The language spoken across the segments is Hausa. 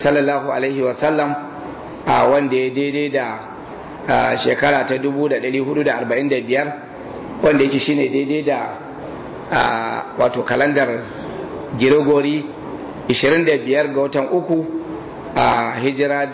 sallallahu alaihi wasallam a wanda ya daidai da shekara ta 1445 wanda yake shine daidai da wato kalandar girigori 25 ga watan uku a hijira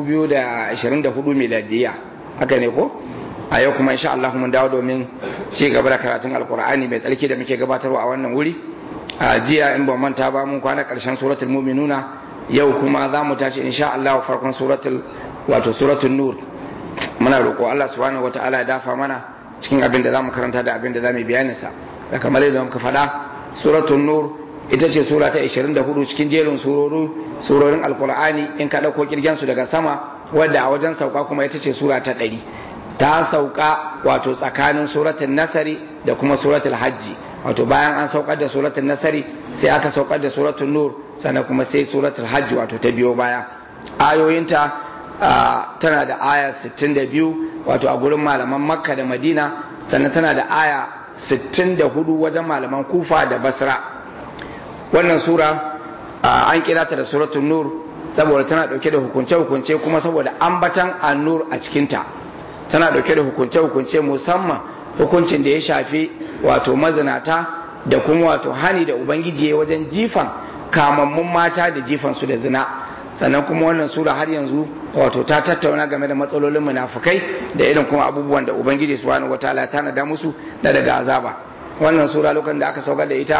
2024 miladiya haka ne ko a yau kuma insha Allah mun dawo domin ci gaba da karatun alkur'ani mai tsarki da muke gabatarwa a wannan wuri a jiya in ban manta ba mun kwana karshen suratul mu'minuna yau kuma za mu tashi insha Allah farkon suratul wato suratul nur muna roƙo Allah subhanahu wataala ya dafa mana cikin abin da zamu karanta da abin da zamu bayani sa da kamar yadda muka faɗa suratul nur ita ce sura ta 24 cikin jerin surori surorin alkur'ani in ka dauko kirgen su daga sama wadda a wajen sauka kuma ita ce sura ta 100 ta sauka wato tsakanin suratul nasari da kuma suratul hajji wato bayan an saukar da suratul nasari sai aka saukar da suratul nur sannan kuma sai suratul hajji wato ta biyo baya ayoyinta tana da aya 62 wato a gurin malaman makka da madina sannan tana da aya 64 wajen malaman kufa da basra wannan sura an kira ta da suratul nur saboda tana dauke da hukunce-hukunce kuma saboda ambatan annur a cikinta tana dauke da hukunce-hukunce musamman hukuncin da ya shafi wato mazinata da kuma wato hani da ubangiji wajen jifan kamammun mata da jifan su da zina sannan kuma wannan sura har yanzu wato ta tattauna game da matsalolin munafukai da irin kuma abubuwan da ubangiji subhanahu wataala ya tanada musu da daga azaba wannan sura lokacin da aka saukar da ita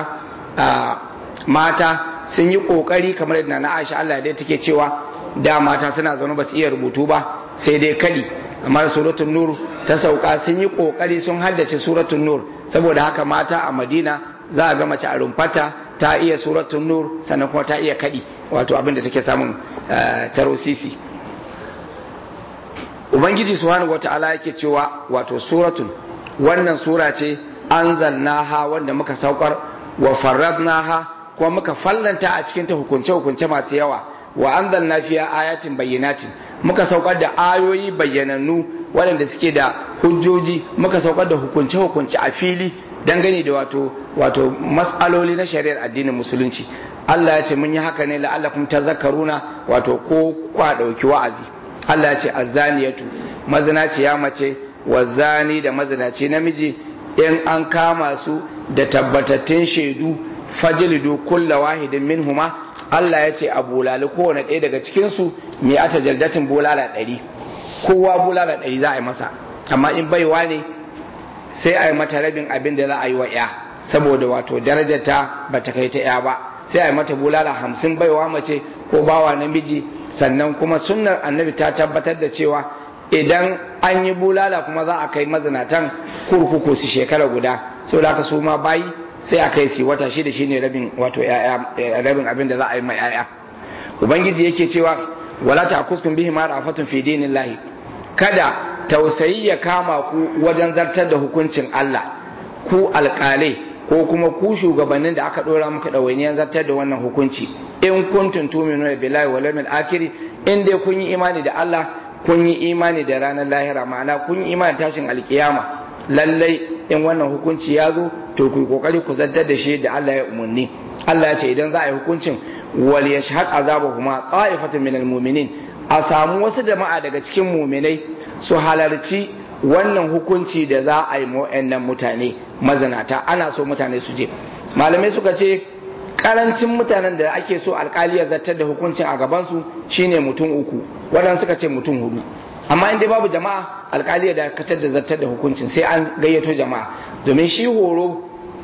mata sun yi kokari kamar yadda na Aisha Allah dai take cewa da mata suna zaune ba su iya rubutu ba sai dai kadi amma suratul nur ta sauka sun yi kokari sun haddace suratul nur saboda haka mata a Madina za a ga mace a rumfata ta iya suratul nur sannan kuma ta iya kadi wato abin da take samun tarosisi ubangiji subhanahu wata'ala yake cewa wato suratul wannan sura ce anzalnaha wanda muka saukar wa farradnaha kuma muka fallanta a cikin ta hukunce hukunce masu yawa wa anzalna fiya ayatin bayyinatin muka saukar da ayoyi bayyanannu waɗanda suke da hujjoji muka saukar da hukunce hukunce a fili dangane da wato wato mas'aloli na shari'ar addinin musulunci Allah ya ce mun yi haka ne la'allakum tazakkaruna wato ko kwa dauki wa'azi Allah ya ce azzaniyatu mazinaci ya mace wazani da mazinaci namiji in an kama su da tabbatattun shaidu fajlidu kulla wahidin minhuma Allah ya ce a bulali kowane ɗaya daga cikin su me ata jaldatin bulala ɗari kowa bulala ɗari za a yi masa amma in baiwa ne sai a yi mata rabin abin da za a yi wa ya saboda wato darajarta ba ta kai ta ya ba sai a yi mata bulala hamsin baiwa mace ko bawa namiji sannan kuma sunnar annabi ta tabbatar da cewa idan an yi bulala kuma za a kai mazinatan kurkuku su shekara guda sau da su ma bayi sai a kai su wata shida shine rabin wato rabin abin da za a yi mai yaya ubangiji yake cewa wala ta kuskun bihi ma rafatun fi dinillahi kada tausayi ya kama ku wajen zartar da hukuncin Allah ku alƙalai ko kuma ku shugabannin da aka ɗora muka ɗawainiyar zartar da wannan hukunci in kuntum tu'minuna billahi wal yawmil akhir in dai kun yi imani da Allah kun yi imani da ranar lahira ma'ana kun yi imani tashin alkiyama lallai in wannan hukunci ya zo to ku yi kokari ku zartar da shi da Allah ya umarni Allah ya ce idan za a yi hukuncin wal yashhad azabahuma qa'ifatun minal mu'minin a samu wasu jama'a daga cikin mu'minai su halarci wannan hukunci da za a yi wa'annan mutane mazanata ana so mutane su je malamai suka ce karancin mutanen da ake so alkali ya zartar da hukuncin a gabansu shine mutum uku waɗansu suka ce mutum hudu amma in dai babu jama'a alkali ya dakatar da zartar da hukuncin sai an gayyato jama'a domin shi horo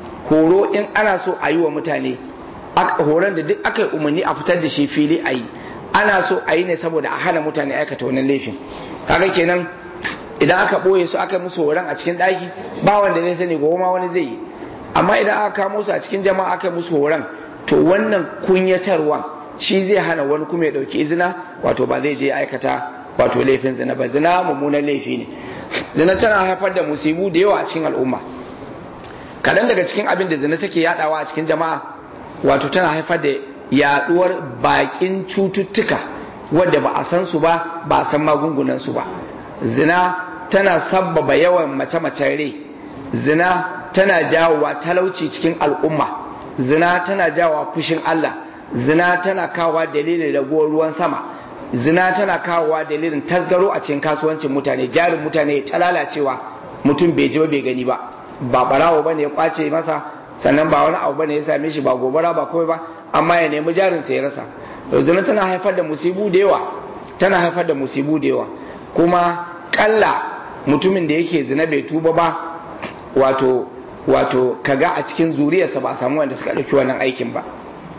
horo in ana so a yi wa mutane horon da duk aka yi umarni a fitar da shi fili a yi ana so a yi ne saboda a hana mutane aikata wannan laifin kaga kenan idan aka ɓoye su aka musu horon a cikin ɗaki ba wanda zai sani gobe ma wani zai yi amma idan aka kamo su a cikin jama'a aka musu horon to wannan kunyatarwa shi zai hana wani kuma ya ɗauki izina wato ba zai je aikata wato laifin zina ba zina mummunan laifi ne zina tana haifar da musibu da yawa a cikin al'umma kaɗan daga cikin abin da zina take yaɗawa a cikin jama'a wato tana haifar da yaɗuwar baƙin cututtuka wadda ba a san su ba ba a san magungunan su ba zina tana sabbaba yawan mace-macen rai zina tana jawowa talauci cikin al'umma zina tana jawowa fushin Allah zina tana kawowa dalilin raguwar ruwan sama zina tana kawowa dalilin tasgaro a cikin kasuwancin mutane jarin mutane ta lalacewa mutum bai ji ba bai gani ba ba barawo ba ne ya kwace masa sannan ba wani abu ba ne ya same shi ba gobara ba kawai ba amma ya nemi jarin sa ya rasa zina tana haifar da musibu da yawa tana haifar da musibu da yawa kuma kalla mutumin da yake zina bai tuba ba wato wato kaga a cikin zuriyarsa ba a samu wanda suka ɗauki wannan aikin ba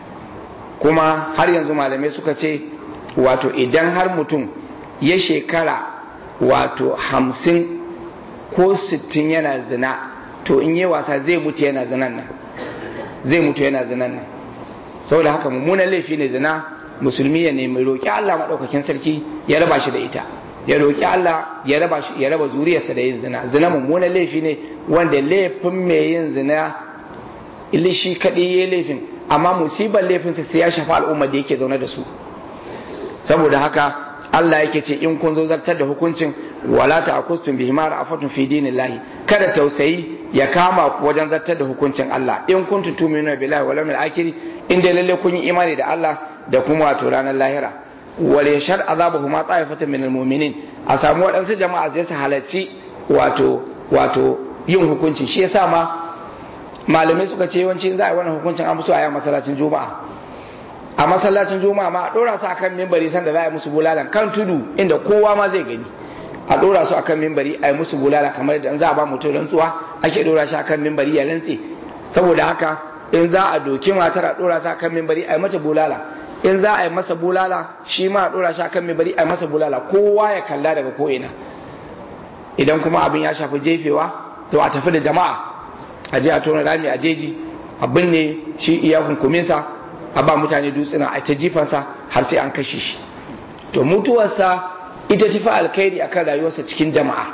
kuma har yanzu malamai suka ce wato idan har mutum ya shekara wato hamsin ko sittin yana zina to in yi wasa zai mutu yana zinan nan zai mutu yana zinan nan saboda haka mummunan laifi ne zina musulmi ya nemi roƙi Allah maɗaukakin sarki ya raba shi da ita ya roƙi Allah ya raba shi ya raba zuriyarsa da yin zina zina mummunan laifi ne wanda laifin mai yin zina ilishi kaɗai ya laifin amma musibar laifinsa sai ya shafa al'ummar da yake zaune da su saboda haka Allah yake ce in kun zo zartar da hukuncin wala ta'kustum bihi ma ra'afatun fi dinillahi kada tausayi ya kama ku wajen zartar da hukuncin Allah in kuntum tu'minuna billahi wal yawmil akhir in dai lalle kun yi imani da Allah da kuma wato ranar lahira wal yashar azabahu ma ta'ifatan minal mu'minin a samu waɗansu jama'a zai su halarci wato wato yin hukunci shi yasa ma malamai suka ce yawanci za a yi wannan hukuncin an so a yi masallacin juma'a a masallacin juma'a ma a dora su akan mimbari sanda za a yi musu bulalan kan tudu inda kowa ma zai gani a dora su akan mimbari a yi musu bulala kamar da za a ba mutum rantsuwa ake dora shi akan mimbari ya rantse saboda haka in za a doki matar a dora ta akan mimbari a yi mata bulala in za a yi masa bulala shi ma a dora shi akan mimbari a yi masa bulala kowa ya kalla daga ko ina idan kuma abin ya shafi jefewa to a tafi da jama'a a je a tona rami a jeji a binne shi iya kunkuminsa a ba mutane dutsuna a ta jifansa har sai an kashe shi to mutuwarsa ita tafi alkhairi akan rayuwarsa cikin jama'a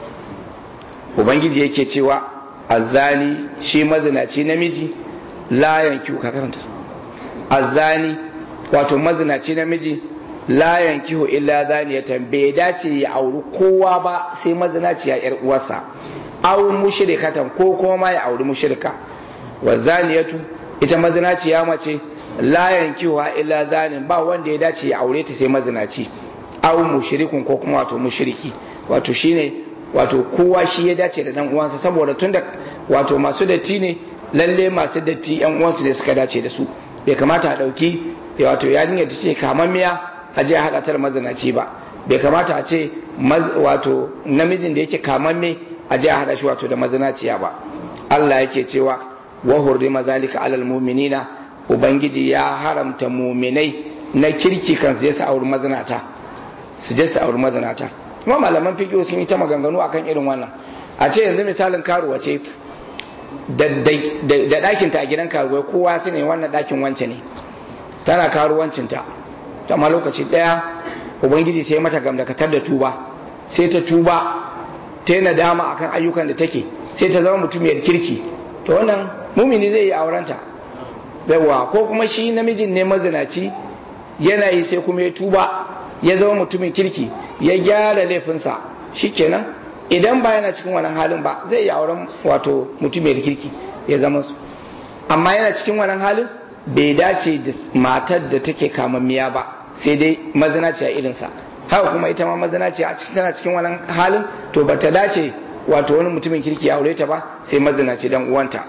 ubangiji yake cewa azzani shi mazinaci namiji la yanki ka karanta azzani wato mazinaci namiji la yankihu illa zaniyatan bai dace ya auri kowa ba sai mazinaci ya yar uwarsa aw mushrikatan ko kuma ma ya auri mushrika wa zaniyatu ita mazinaci ya mace la yankiwa illa zanin ba wanda ya dace ya aure ta sai mazinaci aw mushrikun ko kuma wato mushriki wato shine wato kowa shi ya dace da dan uwansa saboda tunda wato masu datti ne lalle masu datti yan uwansu ne suka dace da su bai kamata a dauki wato yarinya ta ce kamammiya a je a hada ta da mazinaci ba bai kamata a ce wato namijin da yake kamamme a je a hada shi wato da mazinaciya ba Allah yake cewa wa hurrima zalika alal mu'minina ubangiji ya haramta muminai na kirki kan su je su auri mazinata su je su auri mazinata kuma malaman fiqh sun yi ta maganganu akan irin wannan a ce yanzu misalin karuwa ce da ɗakin ta a gidan karuwa kowa su ne wannan ɗakin wance ne tana karuwancinta amma lokaci ɗaya ubangiji sai mata gamdakatar da tuba sai ta tuba ta yi nadama akan ayyukan da take sai ta zama mutumiyar kirki to wannan mumini zai yi aurenta yawa ko kuma shi namijin ne mazinaci yana yi sai kuma ya tuba ya zama mutumin kirki ya gyara laifinsa shikenan idan ba yana cikin wannan halin ba zai yi auren wato mutumiyar kirki ya zama su amma yana cikin wannan halin bai dace da matar da take kamammiya ba sai dai mazinaci a irinsa haka kuma ita ma mazinaci a cikin tana cikin wannan halin to ba ta dace wato wani mutumin kirki ya aure ta ba sai mazinaci dan uwanta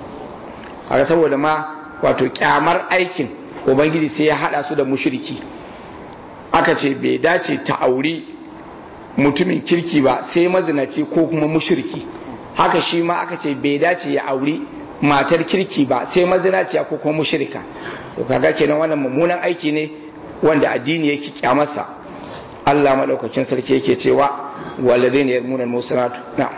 a saboda ma wato kyamar aikin ubangiji sai ya hada su da mushriki aka ce bai dace ta auri mutumin kirki ba sai mazinaci ko kuma mushriki haka shi ma aka ce bai dace ya auri matar kirki ba sai mazinaciya ko kuma mushrika so kaga kenan wannan mummunan aiki ne wanda addini yake kyamarsa Allah madaukakin sarki yake cewa walladheena yarmuna al-musanatu na'am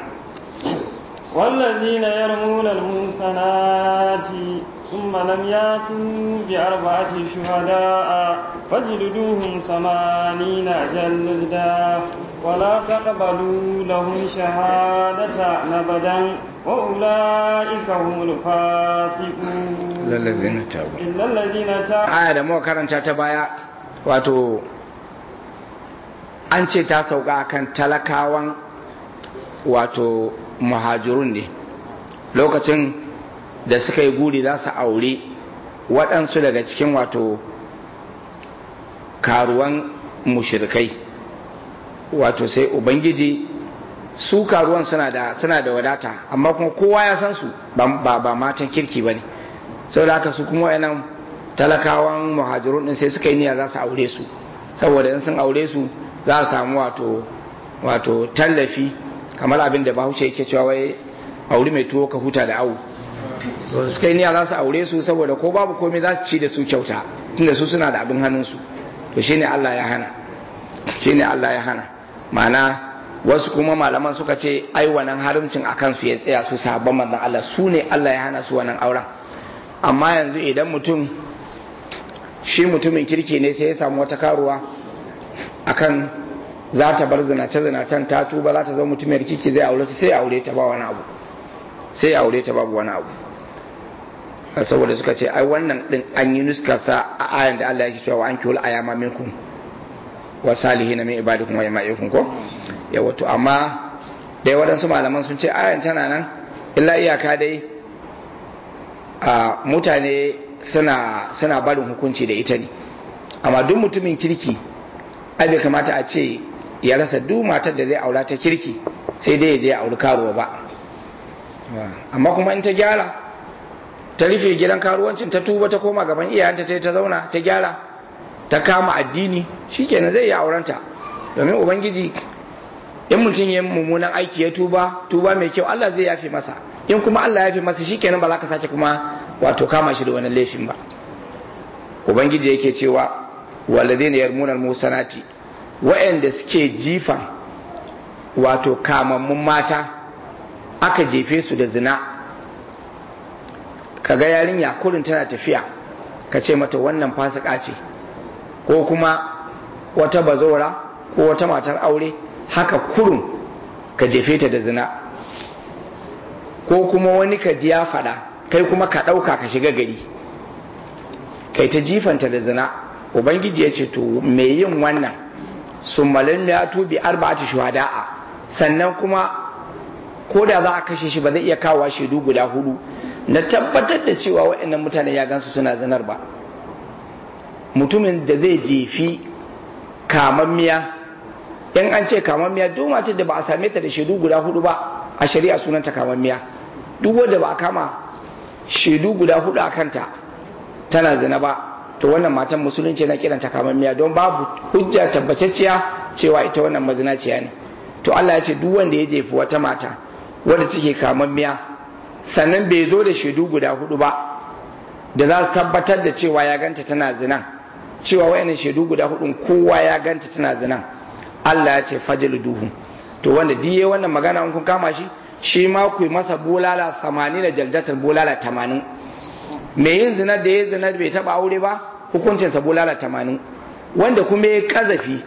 والذين يرمون المحصنات ثم لم ياتوا بأربعة شهداء فاجلدوهم ثمانين جلدا ولا تقبلوا لهم شهادة أبدا وأولئك هم الفاسقون إلا الذين تابوا إلا الذين تابوا aya da muka karanta ta baya wato an ce ta sauka kan talakawan wato muhajirun ne lokacin da suka yi guri za su aure waɗansu daga cikin wato karuwan mushrikai wato sai ubangiji su karuwan suna da suna da wadata amma kuma kowa ya san su ba ba matan kirki bane saboda haka su kuma wayannan talakawan muhajirun din sai suka yi niyya za su aure su saboda in sun aure su za a samu wato wato tallafi kamar abin da bahaushe yake cewa wai aure mai tuwo ka huta da awu to suka yi niyya za su aure su saboda ko babu komai za su ci da su kyauta tunda su suna da abin hannunsu to shine Allah ya hana shine Allah ya hana ma'ana wasu kuma malaman suka ce ai wannan haramcin akan su ya tsaya su sahabban manzon Allah su ne Allah ya hana su wannan auren amma yanzu idan mutum shi mutumin kirki ne sai ya samu wata karuwa akan za ta bar zinace zinacen ta tuba za ta zama mutumiyar kirki zai aure ta sai ya aure ta ba wani abu sai ya aure ta babu wani abu saboda suka ce ai wannan din an yi nuskarsa a ayan da Allah yake cewa an kiwul ayama minkum wa salihina min ibadikum wa yama'ikum ko yawa to amma dai waɗansu malaman sun ce ayan tana nan illa iyaka dai a mutane suna suna barin hukunci da ita ne amma duk mutumin kirki ai bai kamata a ce ya rasa duk matar da zai aura ta kirki sai dai ya je ya auri karuwa ba amma kuma in ta gyara ta rufe gidan karuwancin ta tuba ta koma gaban iyayenta ta ta zauna ta gyara ta kama addini shikenan zai yi aurenta domin ubangiji in mutum ya mummunan aiki ya tuba tuba mai kyau Allah zai yafe masa in kuma Allah ya yafe masa shikenan ba za ka sake kuma wato kama shi da wani laifin ba ubangiji yake cewa walladhina yarmuna almusanati wa'anda suke jifa wato kamammun mata aka jefe su da zina kaga yarinya kurin tana tafiya ka ce mata wannan fasika ce ko kuma wata bazora ko wata matar aure haka kurun ka jefe ta da zina ko kuma wani ka ji ya faɗa kai kuma ka ɗauka ka shiga gari kai ta jifanta da zina ubangiji ya ce to mai yin wannan sun malin ya tubi arba'ati shuhada'a sannan kuma ko da za a kashe shi ba zai iya kawo shaidu guda hudu na tabbatar da cewa waɗannan mutane ya gansu suna zinar ba mutumin da zai jefi kamammiya in an ce kamammiya duk matar da ba a same ta da shaidu guda hudu ba a shari'a sunanta kamammiya duk wanda ba a kama shaidu guda hudu a kanta tana zina ba to wannan matan musulunci na kiranta kamammiya don babu hujja tabbatacciya cewa ita wannan mazinaciya ne to Allah ya ce duk wanda ya jefi wata mata wadda take kamammiya sannan bai zo da shaidu guda hudu ba da za su tabbatar da cewa ya ganta tana zinan cewa wayannan shaidu guda hudun kowa ya ganta tana zinan Allah ya ce fajil duhu to wanda diye wannan magana in kun kama shi shi ma ku yi masa bulala 80 da jaldatar bulala 80 me yin zinar da ya zinar bai taba aure ba hukuncinsa bulala 80 wanda kuma ya kazafi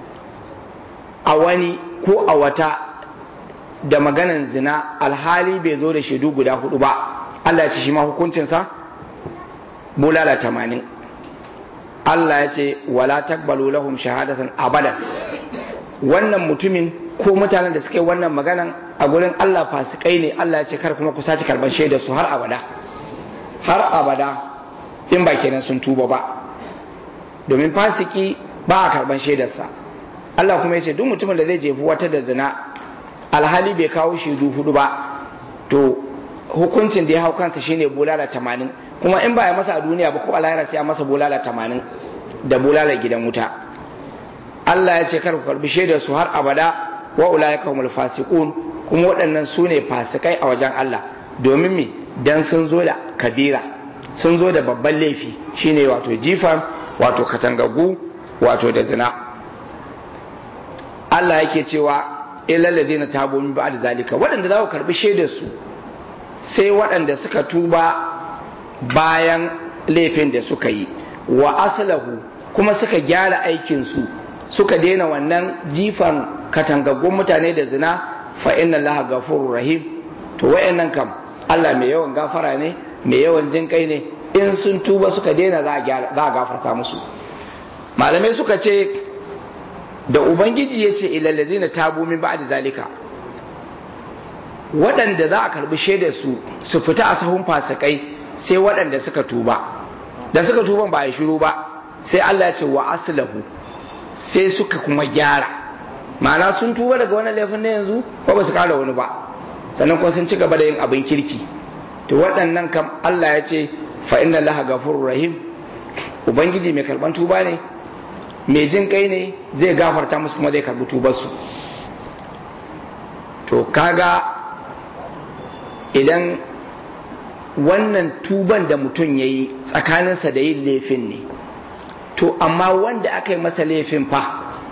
a wani ko a wata da maganan zina alhali bai zo da shaidu guda hudu ba Allah ya ce shi ma hukuncinsa bulala tamanin Allah ya ce wala takbalu lahum shahadatan abadan wannan mutumin ko mutanen da suke wannan maganan a gurin Allah fasikai ne Allah ya ce kar kuma ku sace karban shaidar su har abada har abada in ba kenan sun tuba ba domin fasiki ba a karban shaidarsa Allah kuma ya ce duk mutumin da zai jefi wata da zina alhali bai kawo shaidu hudu ba to hukuncin da ya hau kansa shine bulala tamanin kuma in ba ya masa a duniya ba ko a lahira sai a masa bulala tamanin da bulala gidan wuta Allah ya ce kar ku karbi shaidar su har abada wa ulaika humul fasiqun kuma waɗannan su ne fasikai a wajen Allah domin me dan sun zo da kabira sun zo da babban laifi shine wato jifan wato katangagu wato da zina Allah yake cewa ilal ladina tabu min ba'd zalika waɗanda za ku karbi shaidar su sai waɗanda suka tuba bayan laifin da suka yi wa aslahu kuma suka gyara aikin su suka daina wannan jifan katangaggun mutane da zina fa inna allaha ghafurur rahim to wayannan kam Allah mai yawan gafara ne mai yawan jin kai ne in sun tuba suka daina za a gafarta musu malamai suka ce da ubangiji ya ce ilalladina tabu min ba'da zalika waɗanda za a karbi shaidar su su fita a sahun fasikai sai waɗanda suka tuba da suka tuban ba a shiru ba sai Allah ya ce wa aslahu sai suka kuma gyara ma'ana sun tuba daga wani laifin na yanzu ko ba su kara wani ba sannan kuma sun ci gaba da yin abin kirki to waɗannan kam Allah ya ce fa inna laha gafurur rahim ubangiji mai karban tuba ne mai jin kai ne zai gafarta musu kuma zai karbi tubarsu to kaga idan wannan tuban da mutum ya yi tsakaninsa da yin laifin ne to amma wanda aka yi masa laifin fa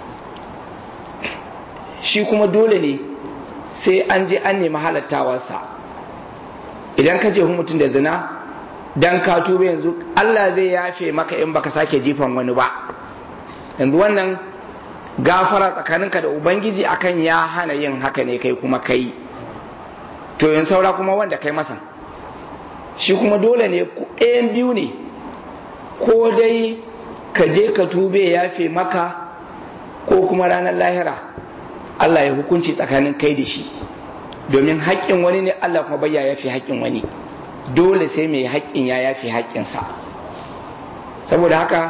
shi kuma dole ne sai an je an nemi halattawarsa idan ka je mutum da zina dan ka tuba yanzu Allah zai yafe maka in baka sake jifan wani ba yanzu wannan gafara tsakaninka da ubangiji akan ya hana yin haka ne kai kuma kai to yin saura kuma wanda kai masa shi kuma dole ne ɗayan biyu ne ko dai ka je ka tube yafe maka ko kuma ranar lahira Allah ya hukunci tsakanin kai da shi domin haƙƙin wani ne Allah kuma bai ya yafe haƙƙin wani dole sai mai haƙƙin ya yafe haƙƙinsa saboda haka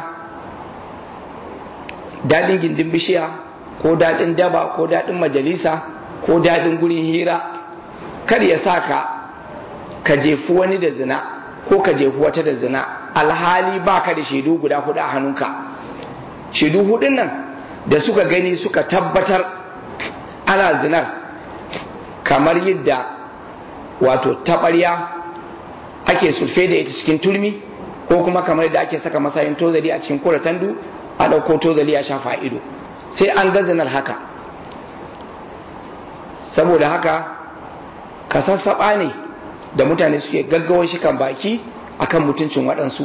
daɗin gindin bishiya ko daɗin daba ko daɗin majalisa ko daɗin gurin hira kar ya sa ka ka jefu wani da zina ko ka jefu wata da zina alhali ba ka da shaidu guda hudu a hannunka shaidu hudun nan da suka gani suka tabbatar ana zinar kamar yadda wato taɓarya ake sulfe da ita cikin turmi ko kuma kamar yadda ake saka masayin tozali a cikin kura tandu a ɗauko tozali a shafa ido sai an gazanar haka saboda haka ka sassaɓa ne da mutane suke gaggawar shi kan baki akan mutuncin waɗansu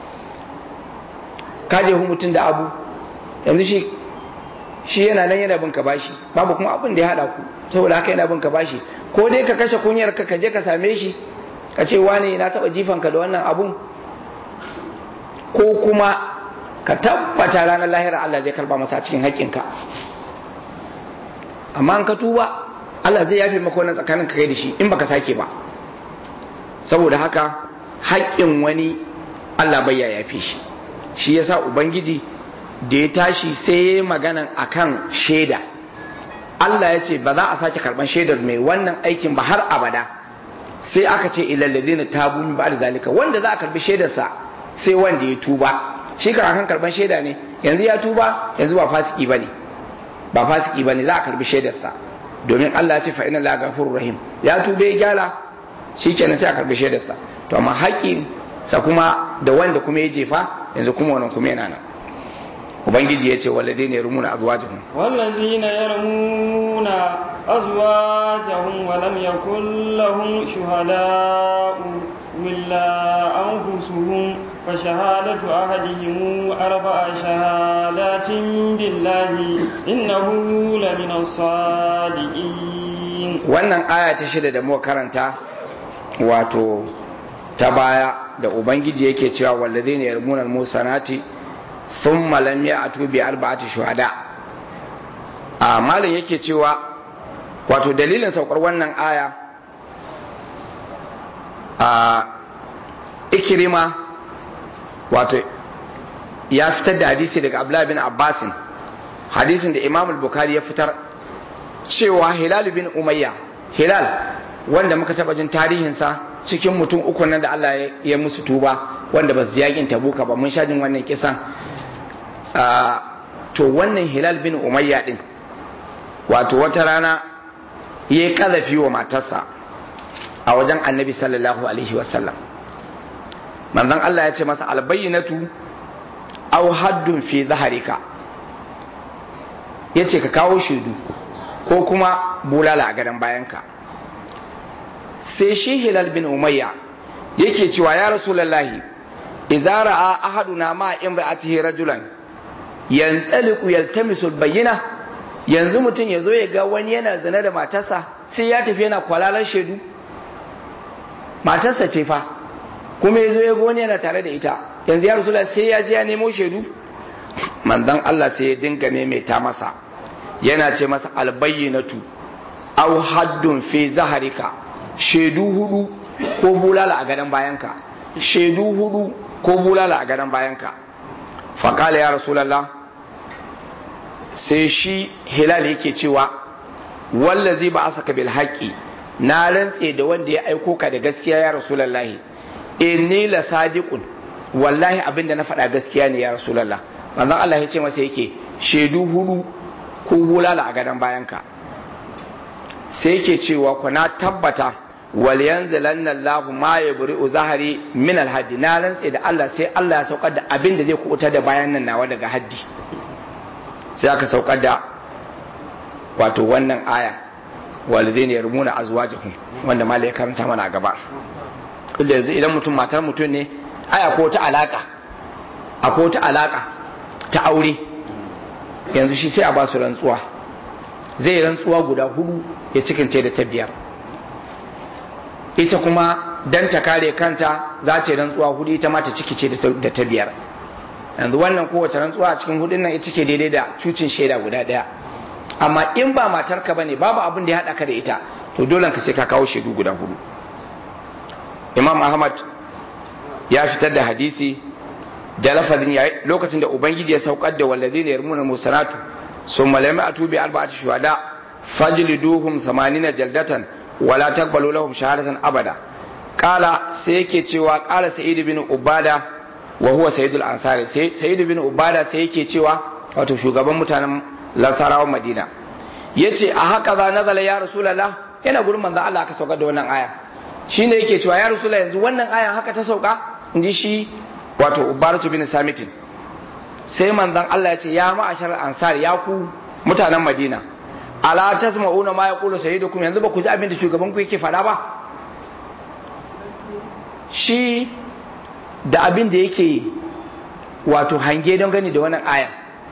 ka jehu mutum da abu yanzu shi shi yana nan yana bin ka bashi babu kuma abin da ya haɗa ku saboda haka yana bin ka bashi ko dai ka kashe kunyar ka je ka same shi ka ce wane na taɓa jifanka da wannan abun ko kuma ka tabbata ranar lahira Allah zai karba masa cikin haƙƙinka amma an ka tuba Allah zai yafe maka wannan tsakanin ka kai da shi in baka sake ba saboda haka haƙƙin wani Allah bai ya yafe shi shi yasa ubangiji da ya tashi sai ya maganan akan shaida Allah ya ce ba za a sake karban shaidar mai wannan aikin ba har abada sai aka ce ilal ladina tabu min ba'd zalika wanda za a karbi shaidarsa sai wanda ya tuba shi kan akan karban shaida ne yanzu ya tuba yanzu ba fasiki bane ba fasiki bane za a karbi shaidarsa domin Allah ya ce fa inna la ghafurur rahim ya tube ya gyara shikenan sai a karbi shaidarsa to amma haƙƙin sa kuma da wanda kuma ya jefa yanzu kuma wannan kuma yana nan ubangiji ya ce walladina yarmuna azwajahum walladina yarmuna azwajahum wa lam yakul lahum shuhada'u illa anfusuhum fa shahadatu ahadihim arba'a shahadatin billahi innahu lamina sadiqin wannan aya ta shida da muka karanta wato ta baya da ubangiji yake cewa walladina yarmuna al-musanati ثم لم يأتوا بأربعة شهداء a malin yake cewa wato dalilin saukar wannan aya a ikirima wato ya fitar da hadisi daga abdullahi bin abbasin hadisin da imam al-bukhari ya fitar cewa hilal bin umayya hilal wanda muka taba jin tarihinsa cikin mutum uku nan da Allah ya musu tuba wanda ba su yakin tabuka ba mun sha jin wannan kisan to wannan hilal bin umayya din wato wata rana ya yi kazafi wa matarsa a wajen annabi sallallahu alaihi wasallam manzon Allah ya ce masa albayyinatu aw haddun fi zaharika ya ce ka kawo shaidu ko kuma bulala a gadon bayanka sai shi hilal bin umayya yake cewa ya rasulallahi idza ra'a ahaduna ma imra'atihi rajulan yantaliqu yaltamisul bayyina yanzu mutum ya zo ya ga wani yana zina da matarsa sai ya tafi yana kwalalar shaidu matarsa ce fa kuma ya zo ya ga wani yana tare da ita yanzu ya rasula sai ya je ya nemo shaidu manzon Allah sai ya dinga maimaita masa yana ce masa albayyinatu aw haddun fi zaharika shaidu hudu ko bulala a gadon bayanka shaidu hudu ko bulala a gadon bayanka faƙala ya rasulallah sai shi hilal yake cewa wallazi ba asaka bil haqqi na rantse da wanda ya aiko ka da gaskiya ya rasulallahi inni la sadiqun wallahi abinda na faɗa gaskiya ne ya rasulallah manzon Allah ya ce masa yake shaidu hudu ko bulala a gadon bayanka sai yake cewa ku na tabbata wal yanzilanna Allahu ma yabri'u zahari min al haddi na rantse da Allah sai Allah ya saukar da abin da zai kubutar da bayan nan nawa daga haddi sai aka saukar da wato wannan aya walidaini yarmuna azwajahum wanda malai karanta mana a gaba inda yanzu idan mutum matar mutum ne aya ko ta alaka akwai ta alaka ta aure yanzu shi sai a ba su rantsuwa zai rantsuwa guda hudu ya cikince da ta biyar ita kuma dan ta kare kanta za ta yi rantsuwa hudu ita ma ta cikice da ta biyar yanzu wannan kowace rantsuwa a cikin hudun nan ita ke daidai da cucin shaida guda daya amma in ba matarka bane babu abin da ya haɗa ka da ita to dole ka sai ka kawo shaidu guda hudu imam ahmad ya fitar da hadisi da lafazin ya lokacin da ubangiji ya saukar da wallazi ne yarmuna musanatu sun malami a tubi arba'ati shuhada fajliduhum 80 jaldatan wala taqbalu lahum shahadatan abada kala sai yake cewa kala sa'id bin ubada wa huwa sayyidul ansari sa'id bin ubada sai yake cewa wato shugaban mutanen lansarawan madina yace a haka za nazala ya rasulullah yana gurin manzo Allah aka saukar da wannan aya shine yake cewa ya rasulullah yanzu wannan aya haka ta sauka inji shi wato ubaratu bin samitin sai manzon Allah ya ce ya ma'ashar ansar ya ku mutanen madina ala tasma'una ma yaqulu sayyidukum yanzu ba ku ji abin da shugaban ku yake faɗa ba shi da abin da yake wato hange don gani da wannan aya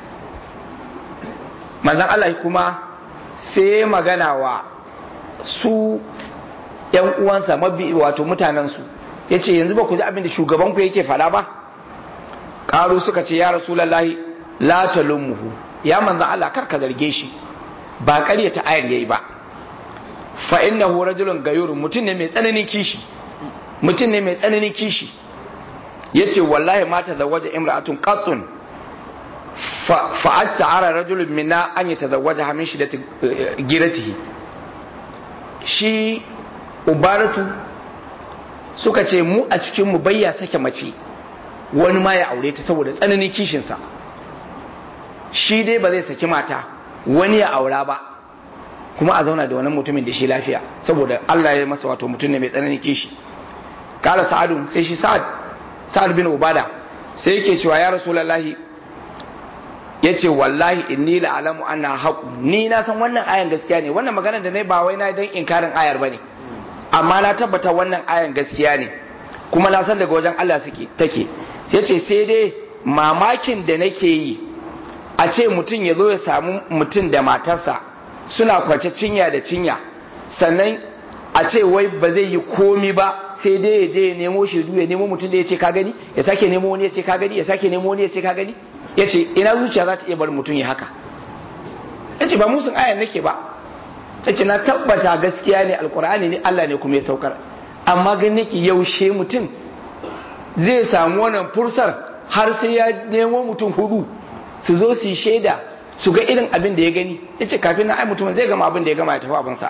manzon Allah kuma sai magana wa su ‘yan uwansa mabi wato mutanensu ya ce yanzu ba ku ji abin da shugabanku yake faɗa ba ƙaru suka ce ya rasulallahi la talummuhu ya manzan Allah kar ka zarge shi ba ƙarya ta ayar yayi ba fa innahu rajulun gayurun mutum ne mai tsananin kishi mutum ne mai tsananin kishi yace wallahi mata da waje imra'atun qattun fa asta'ara rajulun minna an yatazawwaja min shiddati giratihi shi ubaratu suka ce mu a cikin mu bayya sake mace wani ma ya aure ta saboda tsananin kishinsa shi dai ba zai saki mata wani ya aura ba kuma a zauna da wani mutumin da shi lafiya saboda Allah ya masa wato mutum ne mai tsananin kishi kala sa'adu sai shi sa'ad sa'ad bin ubada sai yake cewa ya rasulullahi yace wallahi inni la alamu anna haqu ni na san wannan ayan gaskiya ne wannan maganar da nayi ba wai na dan inkarin ayar bane amma na tabbata wannan ayan gaskiya ne kuma na san daga wajen Allah suke take yace sai dai mamakin da nake yi a ce mutum ya zo ya samu mutum da matarsa suna kwace cinya da cinya sannan a ce wai ba zai yi komi ba sai dai ya je ya nemo shaidu ya nemo mutum da ya ce ka gani ya sake nemo wani ya ce ka gani ya sake nemo wani ya ce ka gani ya ce ina zuciya za ta iya bar mutum ya haka ya ce ba musun ayan nake ba ya ce na tabbata gaskiya ne alkur'ani ne Allah ne kuma ya saukar amma gani nake yaushe mutum zai samu wannan fursar har sai ya nemo mutum hudu su zo su yi shaida su ga irin abin da ya gani ya ce kafin na ai mutumin zai gama abin da ya gama ya tafi abinsa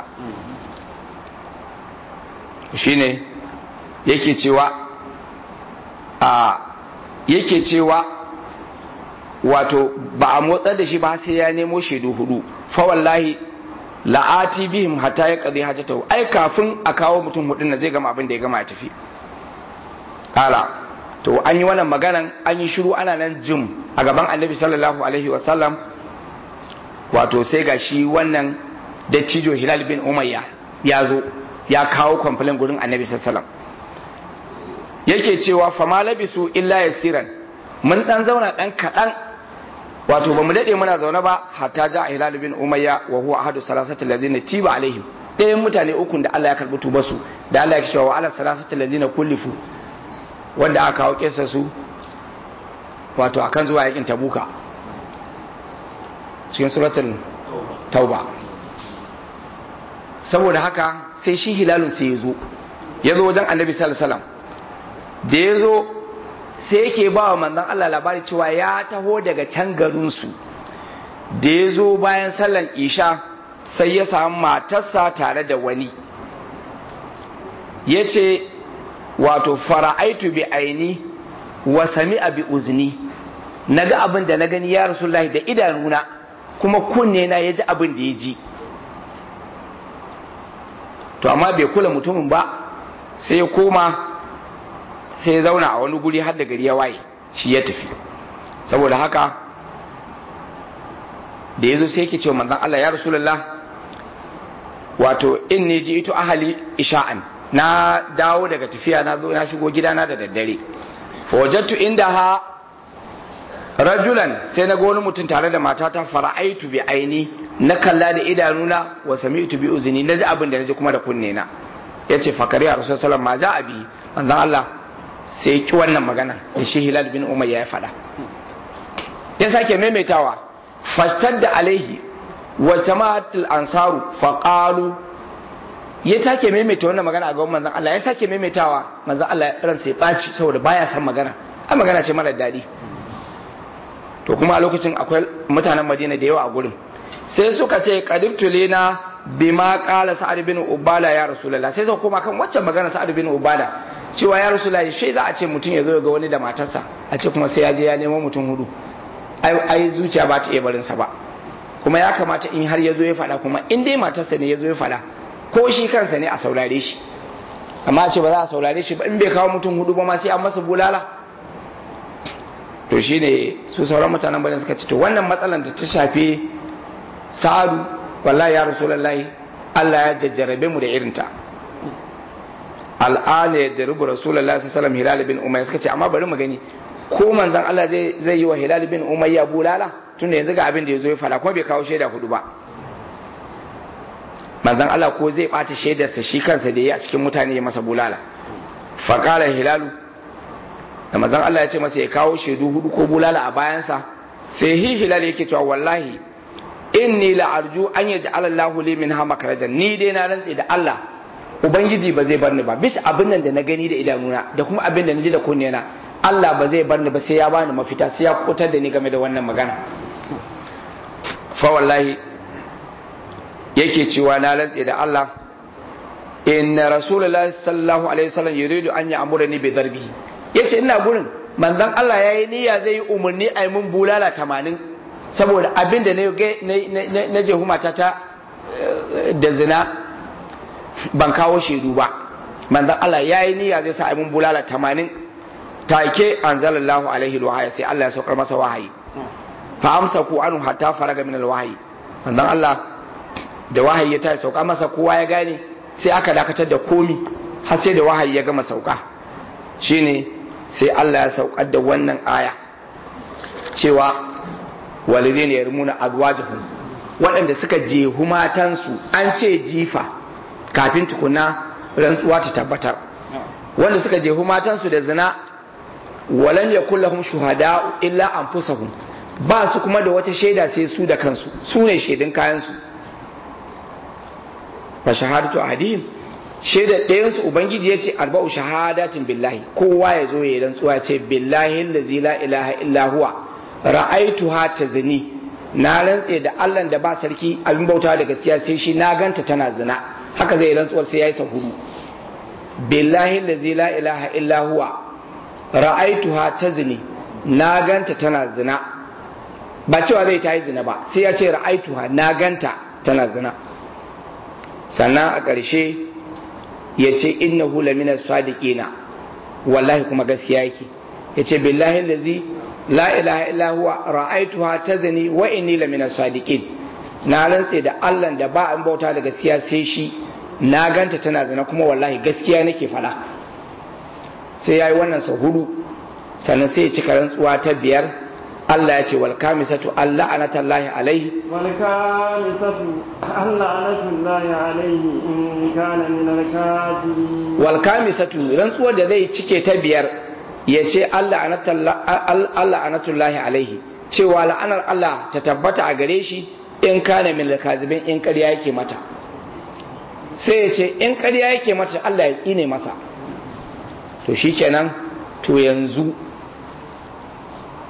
shi ne yake cewa a yake cewa wato ba a motsar da shi ba sai ya nemo shaidu hudu fa wallahi la'ati bihim hatta ya qadi hajatahu ai kafin a kawo mutum hudun nan zai gama abin da ya gama ya tafi kala to an yi wannan maganan an yi shiru ana nan jim a gaban annabi sallallahu alaihi wasallam wato sai ga shi wannan dattijo hilal bin umayya ya zo ya kawo kwamfilin gurin annabi sallallahu yake cewa fama labisu illa yasiran mun dan zauna dan kadan wato bamu dade muna zaune ba hatta ja hilal bin umayya wa huwa ahadu salasati alladhina tiba alaihim ɗayan mutane ukun da Allah ya karbi tubasu da Allah ya cewa wa ala salasati alladhina kullifu wanda aka kawo kesa su wato akan zuwa yakin tabuka cikin suratul tauba saboda haka sai shi hilalun sai ya zo ya zo wajen annabi sallallahu da ya zo sai yake ba wa manzon Allah labari cewa ya taho daga can garinsu da ya zo bayan sallan isha sai ya samu matarsa tare da wani ya ce wato fara'aitu bi aini wa sami'a bi uzni na ga abin da na gani ya rasulullahi da idanuna kuma kunne na ya ji abin da ya ji to amma bai kula mutumin ba sai ya koma sai ya zauna a wani guri har da gari ya waye shi ya tafi saboda haka da ya zo sai yake cewa manzon Allah ya rasulullah wato in ne ji ito ahali isha'an na dawo daga tafiya na zo na shigo gidana da daddare fawajattu inda ha rajulan sai na ga wani mutum tare da matata fara'aitu bi aini na kalla da idanuna wa sami'tu bi uzni na ji abin da na ji kuma da kunne na yace fakari a rasul sallallahu ma ja abi manzon Allah sai ki wannan magana da shi hilal bin umayya ya faɗa ya sake maimaitawa da alaihi wa jama'atul ansaru faqalu ya take maimaita wannan magana a gaban manzon Allah ya sake maimaitawa manzon Allah ran sai baci saboda baya san magana a magana ce mara daɗi to kuma a lokacin akwai mutanen Madina da yawa a gurin sai suka ce qadibtu lina bima qala sa'ad bin ubala ya rasulullah sai suka koma kan waccan magana sa'ad bin ubala cewa ya rasulullah shi za a ce mutum ya zo ga wani da matarsa a ce kuma sai ya je ya nemo mutum hudu ai zuciya ba ta iya barinsa ba kuma ya kamata in har ya zo ya faɗa kuma in dai matarsa ne ya zo ya faɗa ko shi kansa ne a saurare shi amma ce ba za a saurare shi ba in bai kawo mutum hudu ba ma sai an masa bulala to shi ne su sauran mutanen bane suka ce to wannan matsalar da ta shafi sa'adu wallahi ya rasulullahi Allah ya jajjarabe mu da irinta al'ana ya daribu rasulullahi sallallahu alaihi wasallam hilal bin umayya suka ce amma bari mu gani ko manzon Allah zai zai yi wa hilal bin umayya bulala tunda yanzu ga abin da yazo ya fada kuma bai kawo shaida hudu ba manzon Allah ko zai bata shaidarsa shi kansa da yi a cikin mutane ya masa bulala faqala hilalu da manzon Allah ya ce masa ya kawo shaidu hudu ko bulala a bayansa sai hi hilal yake cewa wallahi inni la arju an yaj'ala Allahu li minha makrajan ni dai na rantse da Allah ubangiji ba zai bar ni ba bisa abin nan da na gani da idanuna da kuma abin da na ji da kunnena Allah ba zai bar ni ba sai ya bani mafita sai ya kutar da ni game da wannan magana fa wallahi yake cewa na rantse da Allah inna rasulullahi sallallahu alaihi wasallam yuridu an ya'murani bi darbi yace ina gurin manzon Allah yayi niyya zai yi umarni a yi mun bulala 80 saboda abin da na je mata ta da zina ban kawo shaidu ba manzon Allah yayi niyya zai sa a yi mun bulala 80 take anzalallahu alaihi alwahyi sai Allah ya saukar masa wahayi fa amsaku anhu hatta faraga min alwahyi manzon Allah da wahayi ya tashi sauka masa kowa ya gane sai aka dakatar da komi har sai da wahayi ya gama sauka shine sai Allah ya saukar da wannan aya cewa walidai ne yarmuna azwajuhum waɗanda suka jehu matansu an ce jifa kafin tukuna rantsuwa ta tabbatar wanda suka jehu matansu da zina walam yakul lahum shuhada'u illa anfusahum ba su kuma da wata shaida sai su da kansu su ne shaidun kayansu fa shahadatu ahadihim shaidar ɗayan su ubangiji ya ce arba'u shahadatin billahi kowa ya zo ya rantsuwa ce billahi allazi la ilaha illa huwa ra'aituha tazni na rantse da Allah da ba sarki abin bauta da gaskiya sai shi na ganta tana zina haka zai rantsuwar sai yayi sa hudu billahi allazi la ilaha illa huwa ra'aituha tazni na ganta tana zina ba cewa zai ta yi zina ba sai ya ce ra'aituha na ganta tana zina sannan a ƙarshe ya ce innahu lamina sadiqina wallahi kuma gaskiya yake ya ce billahi lazi la ilaha illa huwa ra'aituha tazni wa inni lamina sadiqin na rantse da Allah da ba an bauta da gaskiya sai shi na ganta tana zina kuma wallahi gaskiya nake faɗa sai yayi wannan sau hudu sannan sai ya cika rantsuwa ta biyar Allah ya ce wal kamisatu Allah anatallahi alaihi wal kamisatu Allah anatullahi alaihi in kana min al kafirin wal kamisatu rantsuwar da zai cike ta biyar ya ce Allah anatullahi alaihi cewa la'anar Allah ta tabbata a gare shi in kana min al kazibin in ƙarya yake mata sai ya ce in ƙarya yake mata Allah ya tsine masa to shikenan to yanzu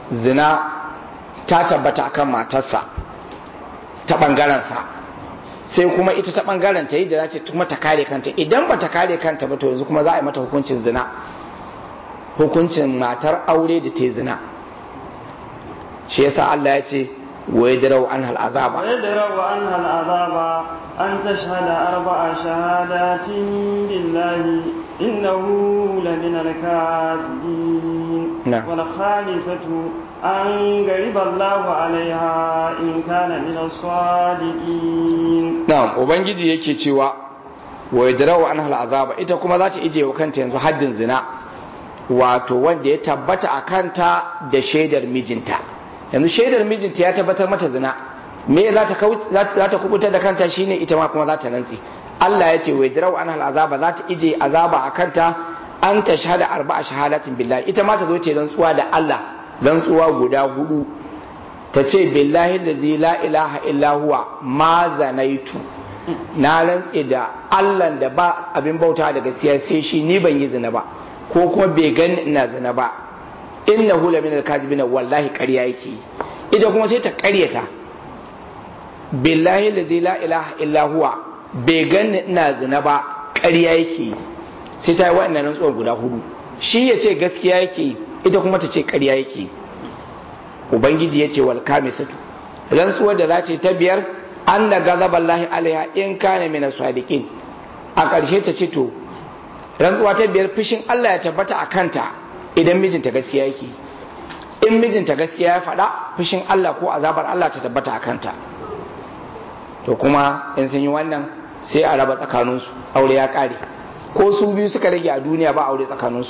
zina ta tabbata akan matarsa ta ɓangarensa sai kuma ita ta ɓangaren ta yi da za ta kuma ta kare kanta idan ba ta kare kanta ba to yanzu kuma za a yi mata hukuncin zina hukuncin matar aure da ta zina shi yasa Allah ya ce wa yadrau an hal azaba ويدرأ عنها العذاب أن تشهد أربع شهادات بالله إنه لمن الكاذبين نعم. والخامسة أن غضب الله عليها إن كان من الصادقين na'am ubangiji yake cewa wa yadrau an hal azaba ita kuma za ta ije wa kanta yanzu haddin zina wato wanda ya tabbata a kanta da shaidar mijinta yanzu shaidar mijinta ya tabbatar mata zina me za ta kau- za ta- za ta kubutar da kanta shine ita ma kuma za ta rantsi Allah ya ce wa yadrau an hal azaba za ta ije azaba a kanta an ta shahada arba'a shahadatin billahi ita ma ta zo ta yi rantsuwa da Allah rantsuwa guda hudu ta ce billahi da la ilaha illa huwa ma zanaitu na rantse da Allah da ba abin bauta da gaskiya sai shi ni ban yi zina ba ko kuma bai gani ina zina ba innahu la min al-kazibin wallahi ƙarya yake yi. ita kuma sai ta ƙaryata billahi da la ilaha illa huwa bai gani ina zina ba ƙarya yake yi. sai ta yi wa'annan rantsuwar guda hudu shi ya ce gaskiya yake yi, ita kuma ta ce ƙarya yake yi. ubangiji ya ce wal kamisatu rantsuwar da za ce ta biyar an da gazaban lahi alaiha in kana mina sadiqin a ƙarshe ta ce to rantsuwa ta biyar fushin Allah ya tabbata a kanta idan mijinta gaskiya yake in mijinta gaskiya ya faɗa fushin Allah ko azabar Allah ta tabbata a kanta to kuma in sun yi wannan sai a raba tsakaninsu aure ya ƙare ko su biyu suka rage a duniya ba aure tsakaninsu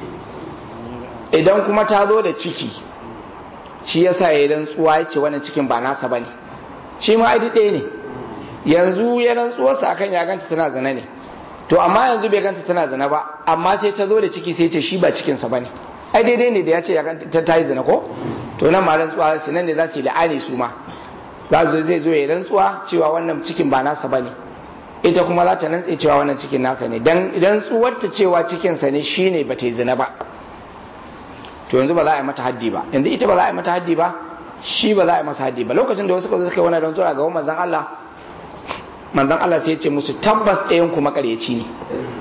idan kuma ta zo da ciki shi yasa ya rantsuwa ya ce wannan cikin ba nasa bane shi ma ai ɗaya ne yanzu ya rantsuwarsa akan ya ganta tana zina ne to amma yanzu bai ganta tana zina ba amma sai ta zo da ciki sai ce shi ba cikinsa bane ai daidai ne da ya ce ya ganta ta yi zina ko to nan ma rantsuwa su nan ne za su yi la'ani su ma za su zai zo ya rantsuwa cewa wannan cikin ba nasa bane ita kuma za ta rantse cewa wannan cikin nasa ne dan rantsuwar ta cewa cikinsa ne shine ba ta yi zina ba to yanzu ba za a yi mata haddi ba yanzu ita ba za a yi mata haddi ba shi ba za a yi masa haddi ba lokacin da wasu suka zo suka yi wannan rantsuwa ga manzon Allah manzon Allah sai ya ce musu tabbas ɗayan ku makaryaci ne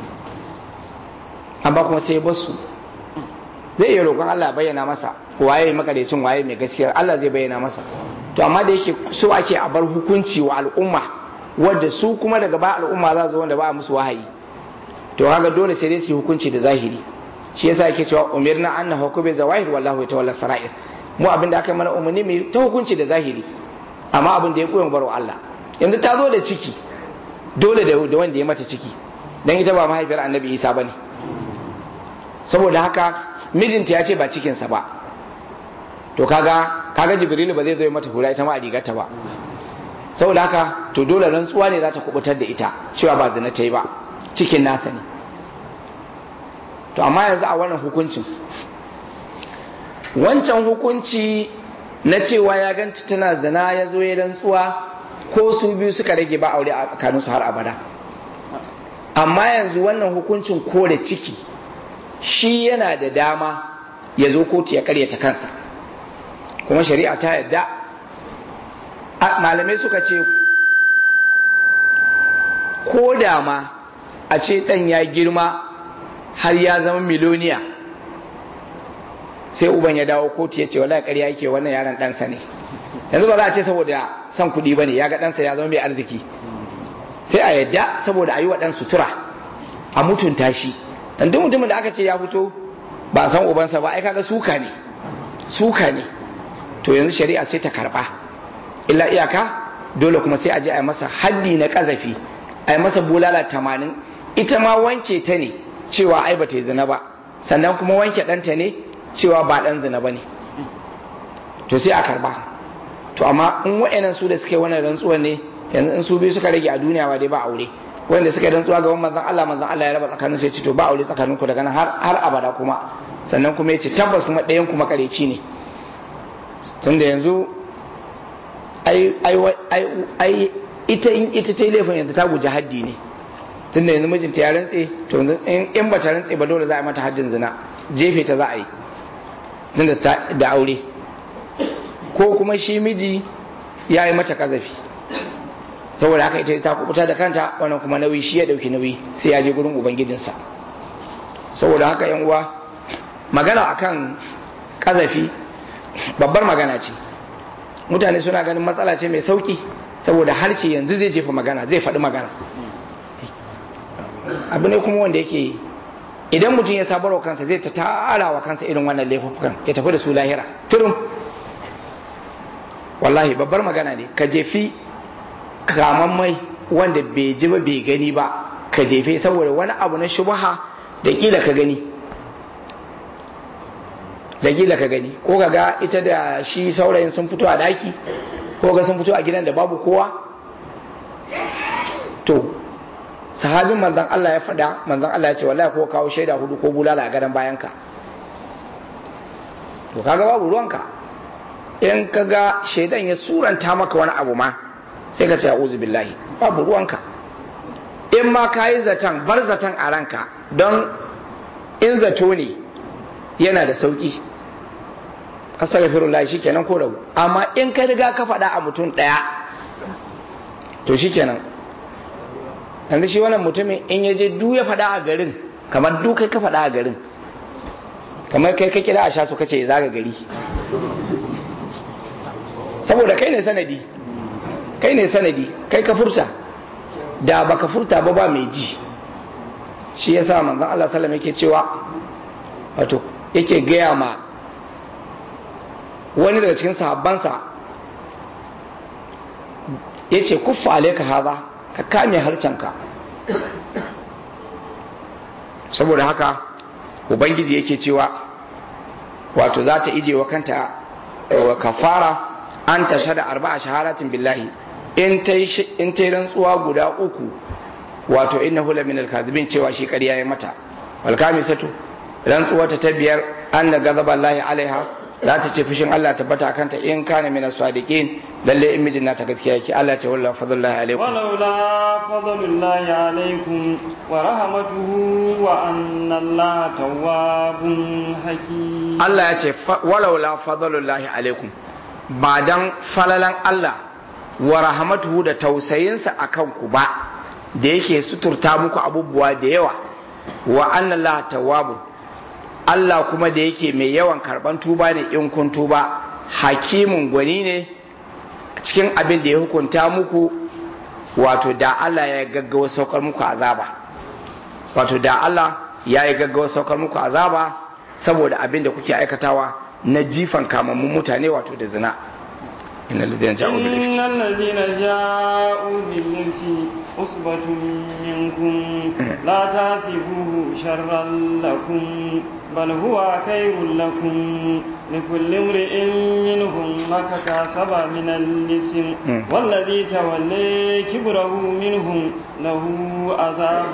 amma kuma sai ya bar su zai iya roƙon Allah ya bayyana masa waye makaryacin waye mai gaskiya Allah zai bayyana masa to amma da yake so ake a bar hukunci wa al'umma wadda su kuma daga ba al'umma za su wanda ba a musu wahayi to kaga dole sai dai su yi hukunci da zahiri shi yasa yake cewa umirna an nahkumu zawahir wallahu yatawalla sara'ir mu abin da aka mana umarni mai ta hukunci da zahiri amma abin da ya koyon barwa Allah yanzu ta zo da ciki dole da da wanda ya mata ciki dan ita ba mahaifiyar annabi Isa bane saboda haka mijinta ya ce ba cikinsa ba to kaga kaga jibrilu ba zai zo ya mata hura ita ma a rigarta ba saboda haka to dole rantsuwa ne za ta kubutar da ita cewa ba zina ta yi ba cikin nasa ne to amma yanzu a wannan hukuncin wancan hukunci na cewa ya ganta tana zina ya zo ya rantsuwa ko su biyu suka rage ba aure a tsakaninsu har abada amma yanzu wannan hukuncin kore ciki shi yana da dama ya zo kotu ya karyata kansa kuma shari'a ta yadda malamai suka ce ko da ma a ce ɗan ya girma har ya zama miloniya sai uban ya dawo kotu ya ce wallahi ƙarya yake wannan yaron ɗansa ne yanzu ba za a ce saboda son kuɗi ba ne ya ga ɗansa ya zama mai arziki sai a yadda saboda a yi wa ɗan sutura a mutunta shi dan duk mutumin da aka ce ya fito ba a san ubansa ba ai kaga suka ne suka ne to yanzu shari'a sai ta karba illa iyaka dole kuma sai a je a yi masa haddi na kazafi a yi masa bulala tamanin ita ma wanke ta ne cewa ai ba ta yi zina ba sannan kuma wanke ɗanta ne cewa ba ɗan zina ba ne to sai a karba to amma in wa'annan su da suke wannan rantsuwan ne yanzu in su biyu suka rage a duniya ba dai ba aure wanda suka rantsuwa ga manzon Allah manzon Allah ya raba tsakanin sai ce to ba aure tsakanin ku daga nan har har abada kuma sannan kuma yace tabbas kuma ɗayan ku makareci ne tunda yanzu ai ai ai ai ita in ita ta laifin yanzu ta guji haddi ne tunda yanzu mijinta ya rantse to yanzu in ba ta rantse ba dole za a yi mata haddin zina jefe ta za a yi tunda da aure ko kuma shi miji ya yi mata kazafi saboda haka ita ta kubuta da kanta wannan kuma nauyi shi ya dauki nauyi sai ya je gurin ubangijinsa saboda haka yan uwa magana akan kazafi babbar magana ce mutane suna ganin matsala ce mai sauki saboda harshe yanzu zai jefa magana zai faɗi magana abu ne kuma wanda yake idan mutum ya sabar wa kansa zai ta tara wa kansa irin wannan laifukan ya tafi da su lahira turum wallahi babbar magana ne ka jefi mai wanda bai ji ba bai gani ba ka jefe saboda wani abu na shubaha da kila ka gani da kila ka gani ko ka ga ita da shi saurayin sun fito a daki ko ga sun fito a gidan da babu kowa to sahabin manzon Allah ya faɗa manzon Allah ya ce wallahi ko kawo shaida hudu ko bulala a gadon bayanka to kaga babu ruwanka in kaga shaidan ya suranta maka wani abu ma sai ka ce a'udhu billahi babu ruwanka in ma kayi zaton bar zaton a ranka don in zato ne yana da sauki astaghfirullah shikenan ko rabu amma in ka riga ka faɗa a mutum ɗaya to shikenan yanzu shi wannan mutumin in ya je du ya faɗa a garin kamar du kai ka faɗa a garin kamar kai ka kira a sha su kace zaga gari saboda kai ne sanadi kai ne sanadi kai ka furta da baka furta ba ba mai ji shi yasa manzon Allah sallallahu yake cewa wato yake gaya ma wani daga cikin sahabbansa yace kuffa alayka haza ka kame harcenka saboda haka ubangiji yake cewa wato za ta ije wa kanta wa kafara an ta shada arba'a shaharatin billahi in ta yi rantsuwa guda uku wato inna hula min alkazibin cewa shi ƙarya ya mata walkamisatu rantsuwa ta ta biyar an da gazaba Allah alaiha za ta ce fushin Allah tabbata kanta in kana min as-sadiqin lalle in mijin nata gaskiya yake Allah ce wallahi fadlullahi alaikum walaula fadlullahi alaikum wa rahmatuhu wa anna Allah tawwabun hakim Allah ya ce walaula fadlullahi alaikum ba dan falalan Allah wa rahmatuhu da tausayinsa akan ku ba da yake suturta muku abubuwa da yawa wa anna Allah tawwabun Allah kuma da yake mai yawan karban tuba ne in kun tuba hakimin gwani ne cikin abin da ya hukunta muku wato da Allah ya gaggawa saukar muku azaba wato da Allah ya yi gaggawa saukar muku azaba saboda abin da kuke aikatawa na jifan kamammun mutane wato da zina إن الذين جاءوا بالإفك إن الذين جاءوا بالإفك أصبة منكم لا تحسبوه شرا لكم بل هو خير لكم لكل امرئ منهم ما اكتسب من الإثم والذي تولي كبره منهم له عذاب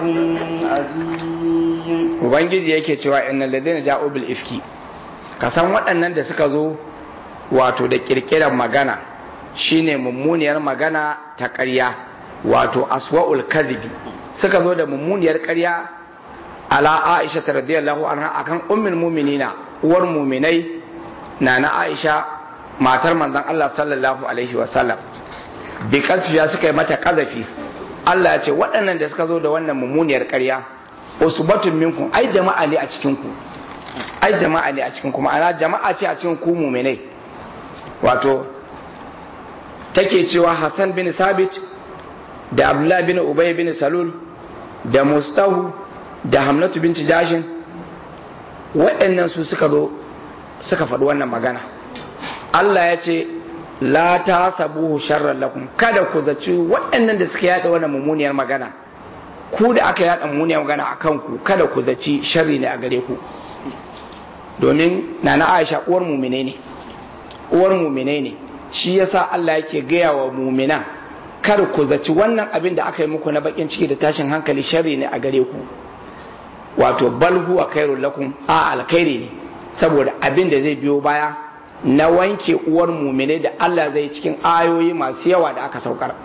عظيم Ubangiji yake cewa innal ladina ja'u bil ifki kasan waɗannan da suka zo wato da kirkirar magana shine mummuniyar magana ta ƙarya wato aswa'ul kazibi suka zo da mummuniyar ƙarya ala aisha ta radiyallahu anha akan ummul muminina uwar muminai na na aisha matar manzon Allah sallallahu alaihi wa sallam bi kasfiya suka yi mata kazafi Allah ya ce waɗannan da suka zo da wannan mummuniyar ƙarya usbatun minkum ai jama'a ne a cikin ku ai jama'a ne a cikin ku ma'ana jama'a ce a cikin ku muminai wato take cewa Hassan bin Sabit da Abdullah bin Ubay bin Salul da Mustahu da Hamnatu bin Jashin waɗannan su suka zo suka faɗi wannan magana Allah ya ce la ta sabuhu sharran lakum kada ku zaci waɗannan da suka yaɗa wannan mummuniyar magana ku da aka yaɗa mummuniyar magana a kanku kada ku zaci sharri ne a gare ku domin nana Aisha uwar mumine ne uwar mumine ne shi yasa Allah yake gaya wa mumina kar ku zaci wannan abin da aka yi muku na bakin ciki da tashin hankali sharri ne a gare ku wato bal huwa khairul lakum a alkhairi ne saboda abin da zai biyo baya na wanke uwar mumine da Allah zai cikin ayoyi masu yawa da aka saukar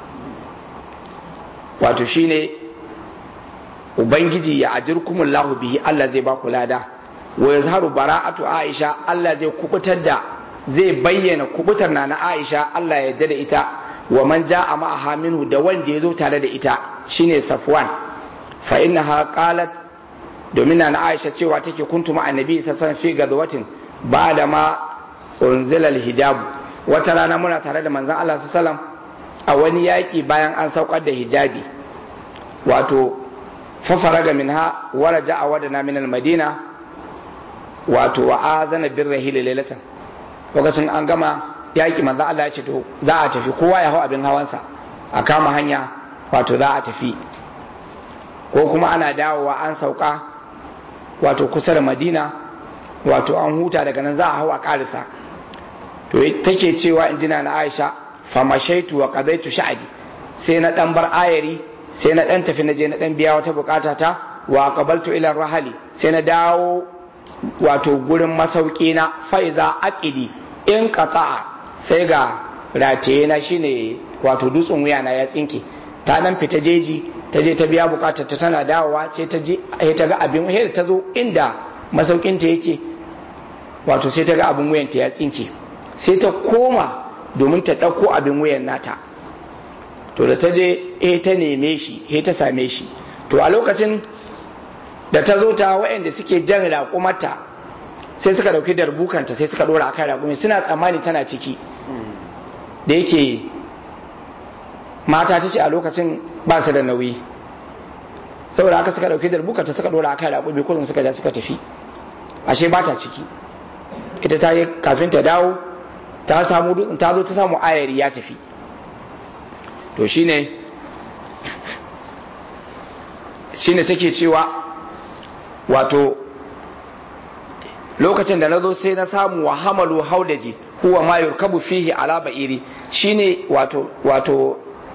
wato shine ubangiji ya ajirkumullahu bihi Allah zai ba ku lada wa yazharu bara'atu Aisha Allah zai kubutar da zai bayyana kubutar na na Aisha Allah ya yarda da ita wa man ja'a ma'aha minhu da wanda ya zo tare da ita shine Safwan fa innaha qalat domin na Aisha cewa take kuntu ma annabi sassan fi gadwatin ba da ma unzilal hijab wata rana muna tare da manzon Allah sallallahu a wani yaƙi bayan an saukar da hijabi wato fafaraga minha waraja a wadana min madina wato wa azana bin rahili lailatan lokacin an gama yaƙi manzon Allah ya ce to za a tafi kowa ya hau abin hawansa a kama hanya wato za a tafi ko kuma ana dawowa an sauka wato kusa da madina wato an huta daga nan za a hau a karisa to take cewa in jina na aisha famashaitu wa qadaitu sha'bi sai na dan bar ayari sai na dan tafi na je na dan biya wata bukata ta wa qabaltu ila rahali sai na dawo wato gurin masauki na faiza aqidi in qata'a sai ga rataye na shine wato dutsen wuya na ya tsinke ta dan fita jeji ta je ta biya bukatar ta tana dawowa sai ta je ta ga abin wuyar ta zo inda masaukin ta yake wato sai ta ga abin wuyan ta ya tsinke sai ta koma domin ta ɗauko abin wuyan nata to da ta je eh ta neme shi eh ta same shi to a lokacin da ta zo ta waɗanda suke jan raƙumarta sai suka ɗauki darbukanta sai suka ɗora a kan raƙumi suna tsammani tana ciki da yake mata ta ce a lokacin ba su da nauyi saboda haka suka ɗauki darbukanta suka ɗora a kan raƙumi kullum suka ja suka tafi ashe ba ta ciki ita ta yi kafin ta dawo ta samu dutsen ta zo ta samu ayari ya tafi to shine shine take cewa wato lokacin da na zo sai na samu wa hamalu haudaji huwa ma yurkabu fihi ala ba'iri shine wato wato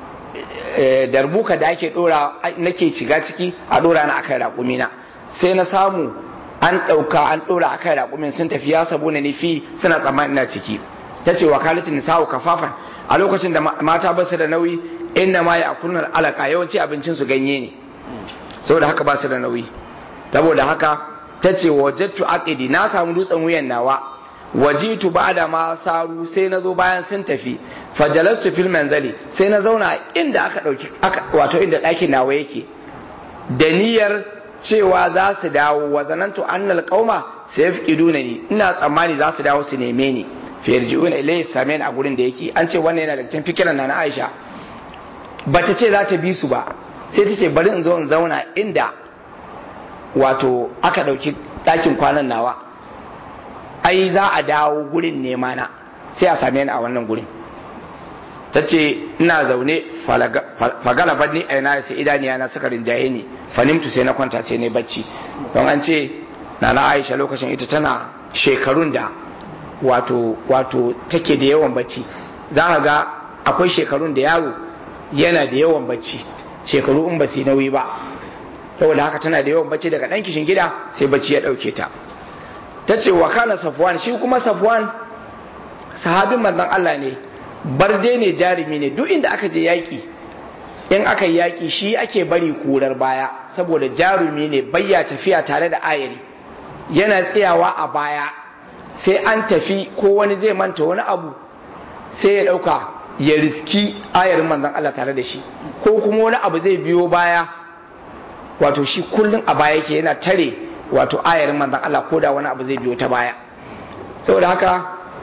darbuka da ake dora nake shiga ciki a dora na akan raƙumina sai na samu an ɗauka an ɗora akan raƙumin sun tafi ya sabo na nufi suna tsammanin na ciki ta ce wakalatin nisa'u kafafan a lokacin da mata ba su da nauyi inda ma ya akunar alaka yawanci abincin su ganye ne saboda haka ba su da nauyi saboda haka ta ce wajattu aqidi na samu dutsen wuyan nawa wajitu ba'da ma saru sai na zo bayan sun tafi fajalastu fil manzali sai na zauna inda aka dauki wato inda ɗakin nawa yake da niyyar cewa za su dawo wa zanantu annal qauma sayafqiduna ni ina tsammani za su dawo su neme ni fiyarji'una ilayhi samin a gurin da yake an ce wannan yana da cikin fikiran na Aisha bata ce za ta bi su ba sai ta ce bari in zo in zauna inda wato aka dauki ɗakin kwanan nawa ai za a dawo gurin nema na sai a same ni a wannan gurin ta ce ina zaune fagala ni a yana sai idaniya na suka rinjaye ni fanimtu sai na kwanta sai na bacci don an ce na na aisha lokacin ita tana shekarun da wato wato take da yawan bacci za ka ga akwai shekarun da yaro yana da yawan bacci shekaru in ba su nauyi ba saboda haka tana da yawan bacci daga ɗan kishin gida sai bacci ya ɗauke ta ta ce wa kana safwan shi kuma safwan sahabin manzon Allah ne barde ne jarumi ne duk inda aka je yaƙi in aka yi yaƙi shi ake bari kurar baya saboda jarumi ne bayya tafiya tare da ayari yana tsayawa a baya sai an tafi ko wani zai manta wani abu sai ya ɗauka ya riski ayarin manzon Allah tare da shi ko kuma wani abu zai biyo baya wato shi kullum a baya yake yana tare wato ayarin manzon Allah ko da wani abu zai biyo ta baya saboda haka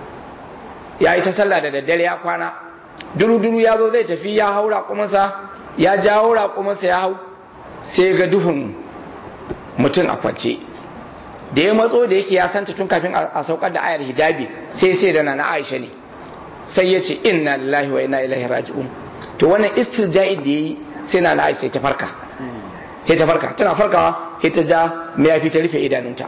ya yi ta sallah da daddare ya kwana duru-duru ya zo zai tafi ya hau raƙumansa ya jawo raƙumansa ya hau sai ga duhun mutum a kwance da ya matso da yake ya santa tun kafin a saukar da ayar hijabi sai sai da na Aisha ne sai ya ce inna lillahi wa inna ilaihi raji'un to wannan istirja'i da yayi sai na Aisha ta farka sai ta farka tana farkawa sai ta ja mayafi ta rufe idanunta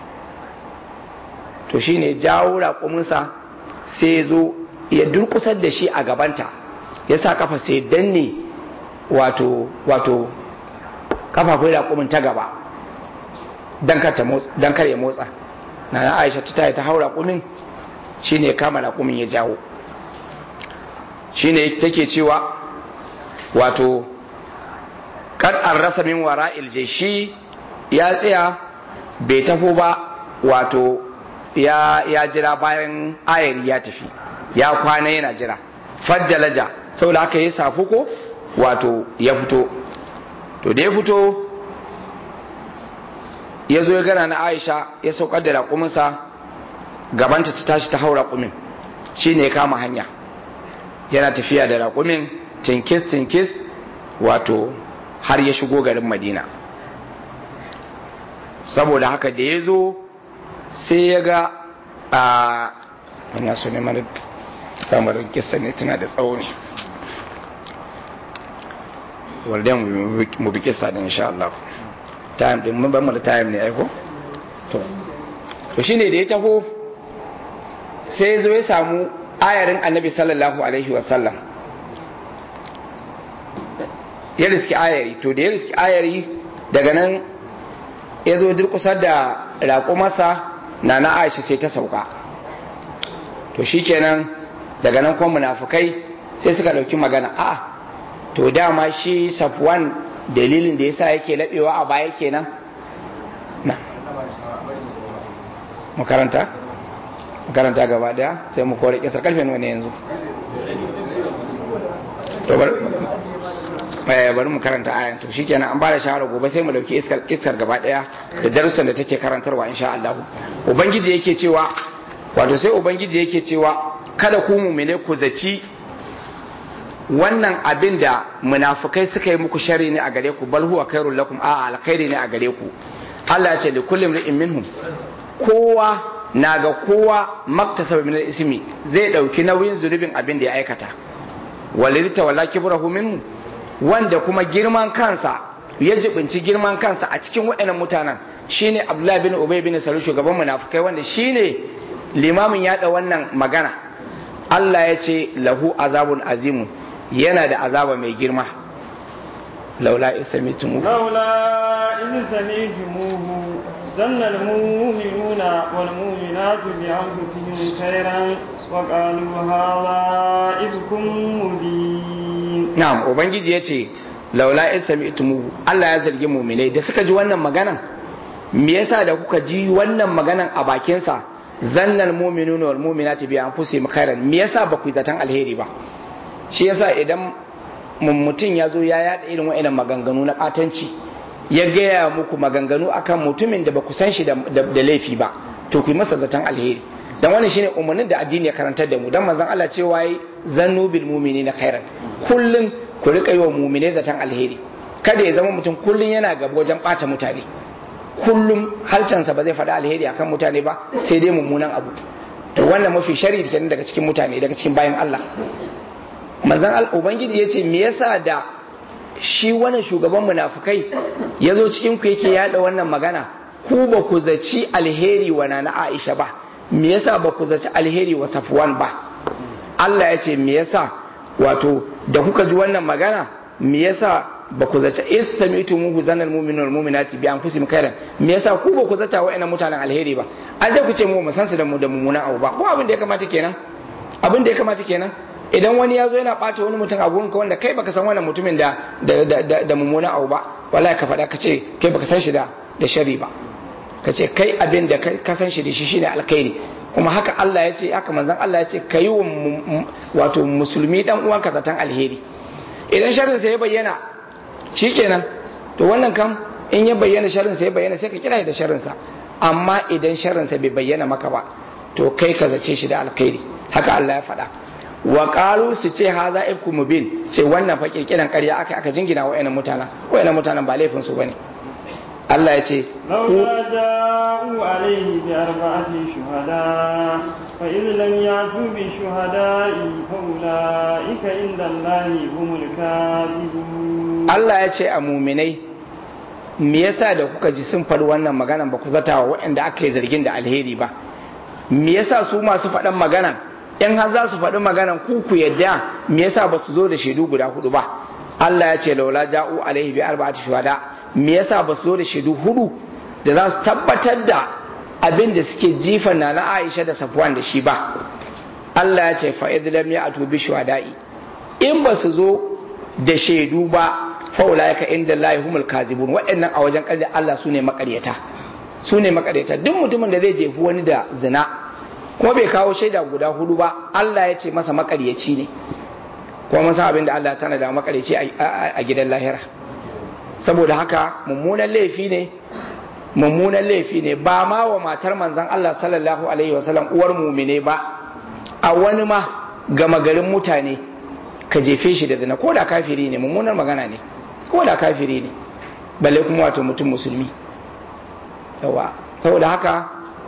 to shine jawo raƙuminsa sai ya zo ya durkusar da shi a gabanta ya sa kafa sai danne wato wato kafafun raƙumin ta gaba dan kar ya motsa na na aisha ta taya ta hau raƙumin shine kama raƙumin ya jawo shine take cewa wato kad an rasa min wara shi ya tsaya bai tafo ba wato ya ya jira bayan ayari ya tafi ya kwana yana jira faddalaja saboda haka ya safuko wato ya fito to da ya fito ya zo ya gana na aisha ya saukar da raƙuminsa gabanta ta tashi ta hau raƙumin shi ne ya kama hanya yana tafiya da raƙumin tinkis tinkis wato har ya shigo garin madina saboda haka da ya zo sai ya ga a ina so ne mara samarin kisa ne tana da tsawo ne wadda mu bi kisa da insha Allah time din mun ban mu da time ne aiko to to shine da ya taho sai ya zo ya samu ayarin annabi sallallahu alaihi wasallam ya riski ayari to da ya riski ayari daga nan ya zo durkusar da raƙumarsa na na aisha sai ta sauka to shikenan daga nan kuma munafukai sai suka ɗauki magana a to dama shi safwan dalilin da yasa yake laɓewa a baya kenan na makaranta makaranta gaba daya sai mu kore kisar karfe wani yanzu to bari mu karanta ayan to shikenan an bada shawara gobe sai mu dauki iskar iskar gaba daya da darussan da take karantarwa insha Allah ubangiji yake cewa wato sai ubangiji yake cewa kada ku mu'mine ku zaci wannan abin da munafukai suka yi muku shari ne a gare ku bal huwa khairul lakum a alkhairi ne a gare ku Allah ya ce li kulli imrin minhum kowa na ga kowa maktasaba min ismi zai dauki nauyin zunubin abin da ya aikata walidta wala kibrahu minhu wanda kuma girman kansa ya jibinci girman kansa a cikin waɗannan mutanen shine Abdullahi bin Ubay bin Salul shugaban munafukai wanda shine limamin yada wannan magana Allah ya ce lahu azabun azimu yana da azaba mai girma laula isamitumu laula in samitumuhu zanna almu'minuna wal mu'minatu bi anfusihim khairan wa qalu hadha ibkum mubin na'am ubangiji yace laula in samitumuhu Allah ya zargi mu'minai da suka ji wannan maganan me yasa da kuka ji wannan maganan a bakin sa zannal mu'minuna wal mu'minatu bi anfusihim khairan me yasa ba ku zatan alheri ba shi yasa idan mutum ya zo ya yada irin wa'annan maganganu na batanci ya gaya muku maganganu akan mutumin da ba ku san shi da laifi ba to ku yi masa zaton alheri dan wannan shine umarnin da addini ya karantar da mu dan manzon Allah cewa yi zannu bil mu'minina khairan kullun ku rika yi wa mu'mine zaton alheri kada ya zama mutum kullun yana gaba wajen bata mutane kullum halcansa ba zai faɗi alheri akan mutane ba sai dai mummunan abu to wannan mafi shari kenan daga cikin mutane daga cikin bayan Allah manzan ubangiji ya ce me yasa da shi wani shugaban munafukai ya zo cikin ku yake yada wannan magana ku ba ku zaci alheri wa na Aisha ba me yasa ba ku zaci alheri wa Safwan ba Allah ya ce me yasa wato da kuka ji wannan magana me yasa ba ku zaci is samitu muhu zanal mu'minu wal mu'minati bi anfusihim khairan me yasa ku ba ku zata wa'annan mutanen alheri ba an sai ku ce mu san su da mu da mummunan abu ba ko abin da ya kamata kenan abin da ya kamata kenan idan wani ya zo yana ɓata wani mutum a gunka wanda kai baka san wannan mutumin da da mummunan abu ba wallahi ka faɗa ka ce kai baka san shi da da shari ba ka ce kai abin da ka san shi da shi shine alkhairi kuma haka Allah ya ce haka manzon Allah ya ce ka yi wa wato musulmi dan uwanka zaton alheri idan sharrin sa ya bayyana shikenan to wannan kam in ya bayyana sharrin sa ya bayyana sai ka kira da sharrin sa amma idan sharrin sa bai bayyana maka ba to kai ka zace shi da alkhairi haka Allah ya faɗa wa qalu su ce haza ifku mubin ce wannan fa kirkiran ƙarya aka aka jingina wa wayannan mutanen wayannan mutanen ba laifin su bane Allah ya ce laula ja'u alayhi bi arba'ati shuhada fa idh lam yatu bi shuhada'i fa ulaika inda Allahi humul kadhibun Allah ya ce a muminai me yasa da kuka ji sun faɗi wannan maganan ba ku zata wa waɗanda aka yi zargin da alheri ba me yasa su masu faɗan maganan in har za su faɗi maganan ku ku yadda me yasa ba su zo da shaidu guda hudu ba Allah ya ce laula ja'u alaihi bi arba'ati shuhada me yasa ba su zo da shaidu hudu da za su tabbatar da abin da suke jifan na na Aisha da Safwan da shi ba Allah ya ce fa idh lam ya'tu bi shuhada'i in ba su zo da shaidu ba fa ulaika inda Allah humul kazibun waɗannan a wajen ƙarya Allah su ne makaryata su ne makareta duk mutumin da zai jefi wani da zina kuma bai kawo shaida guda hudu ba Allah ya ce masa makaryaci ne kuma mun san abin da Allah tana da makaryaci a gidan lahira saboda haka mummunan laifi ne mummunan laifi ne ba ma wa matar manzon Allah sallallahu alaihi wasallam uwar mumine ba a wani ma gama garin mutane ka jefe shi da zina ko da kafiri ne mummunar magana ne ko da kafiri ne balle kuma wato mutum musulmi yawa saboda haka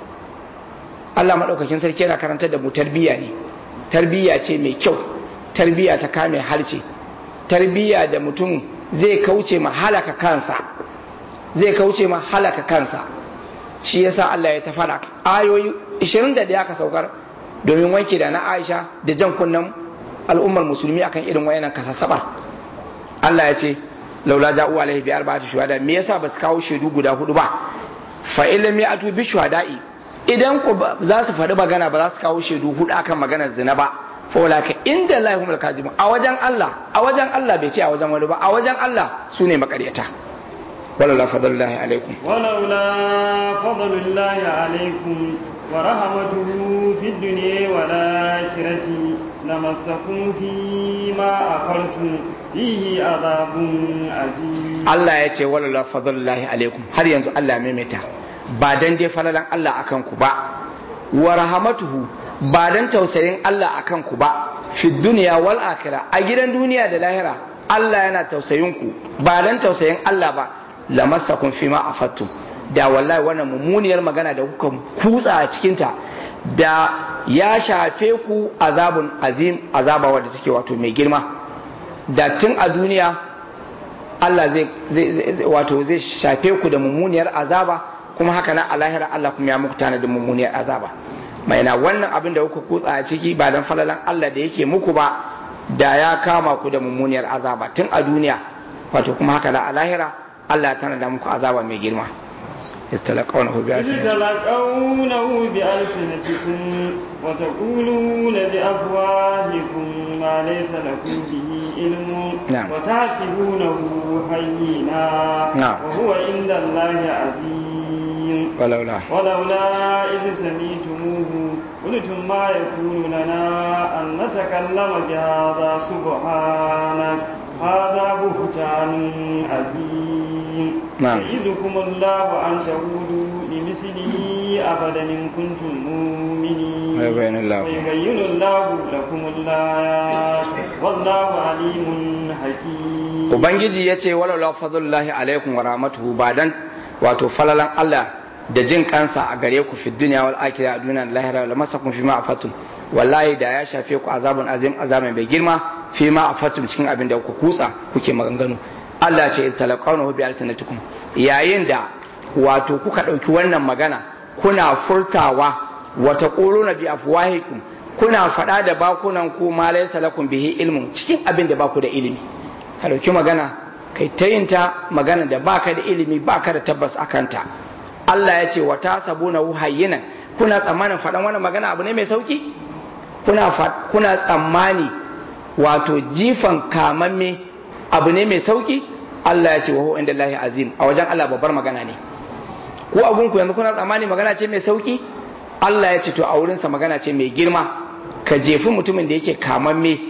Allah maɗaukakin sarki yana karantar da mu tarbiyya ne tarbiyya ce mai kyau tarbiyya ta kame harce tarbiyya da mutum zai kauce ma halaka kansa zai kauce ma halaka kansa shi yasa Allah ya tafara ayoyi 21 aka saukar domin wanke da na Aisha da jan kunnen al'ummar musulmi akan irin wayannan kasassabar Allah ya ce laula ja'u alaihi bi arba'ati shuhada me yasa ba su kawo shaidu guda hudu ba fa illam ya'tu bi shuhada'i idan ku za su faɗi magana ba za su kawo shaidu hudu akan maganar zina ba fa walaka inda Allah humul kazibun a wajen Allah a wajen Allah bai ce a wajen wani ba a wajen Allah su ne makaryata walaula fadlullahi alaikum walaula fadlullahi alaikum wa rahmatuhu fid dunya wal akhirati lamassakum fi ma afartum fihi adabun azim Allah ya ce walaula fadlullahi alaikum har yanzu Allah ya maimaita ba dan dai falalan Allah akan ku ba wa rahmatuhu ba dan tausayin Allah akan ku ba fi duniya wal akhirah a gidan duniya da lahira Allah yana tausayin ku ba dan tausayin Allah ba lamassakum fi ma afattum da wallahi wannan mummuniyar magana da kuka kutsa a cikin ta da ya shafe ku azabun azim azaba wadda take wato mai girma da tun a duniya Allah zai wato zai shafe ku da mummuniyar azaba kuma haka nan a lahira Allah kuma ya muku tana da mummuniyar azaba mai na wannan abin da kuka kutsa a ciki ba dan falalan Allah da yake muku ba da ya kama ku da mummuniyar azaba tun a duniya wato kuma haka nan a lahira Allah tana da muku azaba mai girma يتلقونه بألسنتكم يتلقونه بألسنتكم وتقولون بأفواهكم ما ليس لكم به علم نعم. وتحسبونه هينا نعم. وهو عند الله عظيم ولولا ولولا إذ سميتموه قلتم ما يكون لنا أن نتكلم بهذا سبحانك هذا بهتان عظيم نعم. يعظكم الله أن تعودوا لمثله أبدا إن كنتم مؤمنين ويبين الله. ويبين الله لكم الآيات والله عليم حكيم ubangiji ya ce walaula fadlullahi alaikum wa rahmatuhu ba dan wato falalan Allah da jin kansa a gare ku fi dunya wal akhirah a duniya da lahira la masakum fi ma afatum wallahi da ya shafe ku azabun azim azamin bai girma fi ma afatum cikin abin da ku kutsa kuke maganganu Allah ya ce talaqawnahu bi alsanatikum yayin da wato kuka dauki wannan magana kuna furtawa wa taquluna bi afwahikum kuna faɗa da bakunan ku ma laysa lakum bihi ilmun cikin abin da baku da ilimi ka ɗauki magana kai ta yin ta magana da baka da ilimi baka da tabbas a kanta Allah ya ce wata sabuna hayyinan kuna tsammanin faɗan wannan magana abu ne mai sauki kuna fa- kuna tsammani wato jifan kamamme abu ne mai sauki Allah ya ce wa huwa inda Allahi azim a wajen Allah babbar magana ne ko abun ku yanzu kuna tsammani magana ce mai sauki Allah ya ce to a wurinsa magana ce mai girma ka jefi mutumin da yake kamamme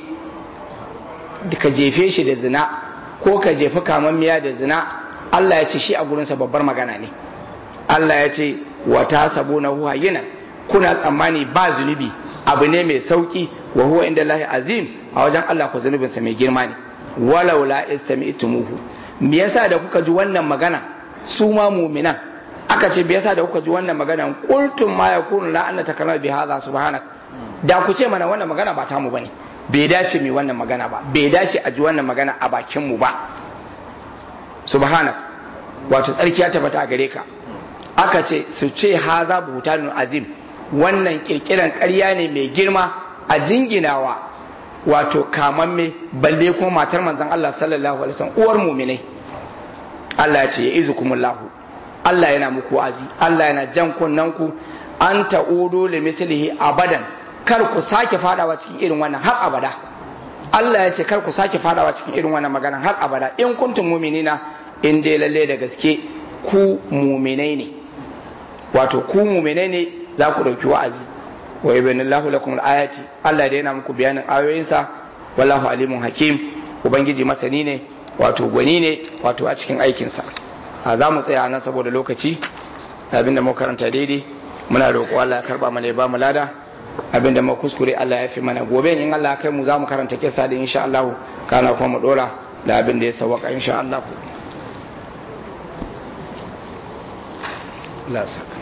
ka jefe shi da zina ko ka jefi kamammiya da zina Allah ya ce shi a gurinsa babbar magana ne Allah ya ce wata sabo na huwa yinan kuna tsammani ba zunubi abu ne mai sauki wa huwa inda lahi azim a wajen Allah ku zunubinsa mai girma ne walau la istami'tumuhu me yasa da kuka ji wannan magana su ma mu'minan aka ce me yasa da kuka ji wannan magana qultum ma yakunu la anna takallama bi hadha subhanak da ku ce mana wannan magana ba tamu bane bai dace mai wannan magana ba bai dace a ji wannan magana a bakin mu ba subhanak wato tsarki ya tabbata a gare ka aka ce su ce haza buhutanun azim wannan kirkiran ƙarya ne mai girma a jinginawa wato kamamme balle kuma matar manzon Allah sallallahu alaihi wasallam uwar mu'minai Allah ya ce ya izukumullahu Allah yana muku wa'azi Allah yana jan kunnen ku an ta'udu li mislihi abadan kar ku sake fadawa cikin irin wannan har abada Allah ya ce kar ku sake fadawa cikin irin wannan magana har abada in kuntum mu'minina in dai lalle da gaske ku mu'minai ne wato ku mu'mine ne za ku dauki wa'azi wa yubayyinullahu lakum al-ayati Allah da yana muku bayanin ayoyinsa wallahu alimun hakim ubangiji masani ne wato gwani ne wato a cikin aikinsa a za mu tsaya nan saboda lokaci abinda mu karanta daidai muna roƙo Allah ya karba mana ya ba mu lada abinda mu kuskure Allah ya fi mana gobe in Allah ya kai mu za mu karanta kisa da insha Allah kana kuma mu dora da abin da ya sawaka insha Allah Allah saka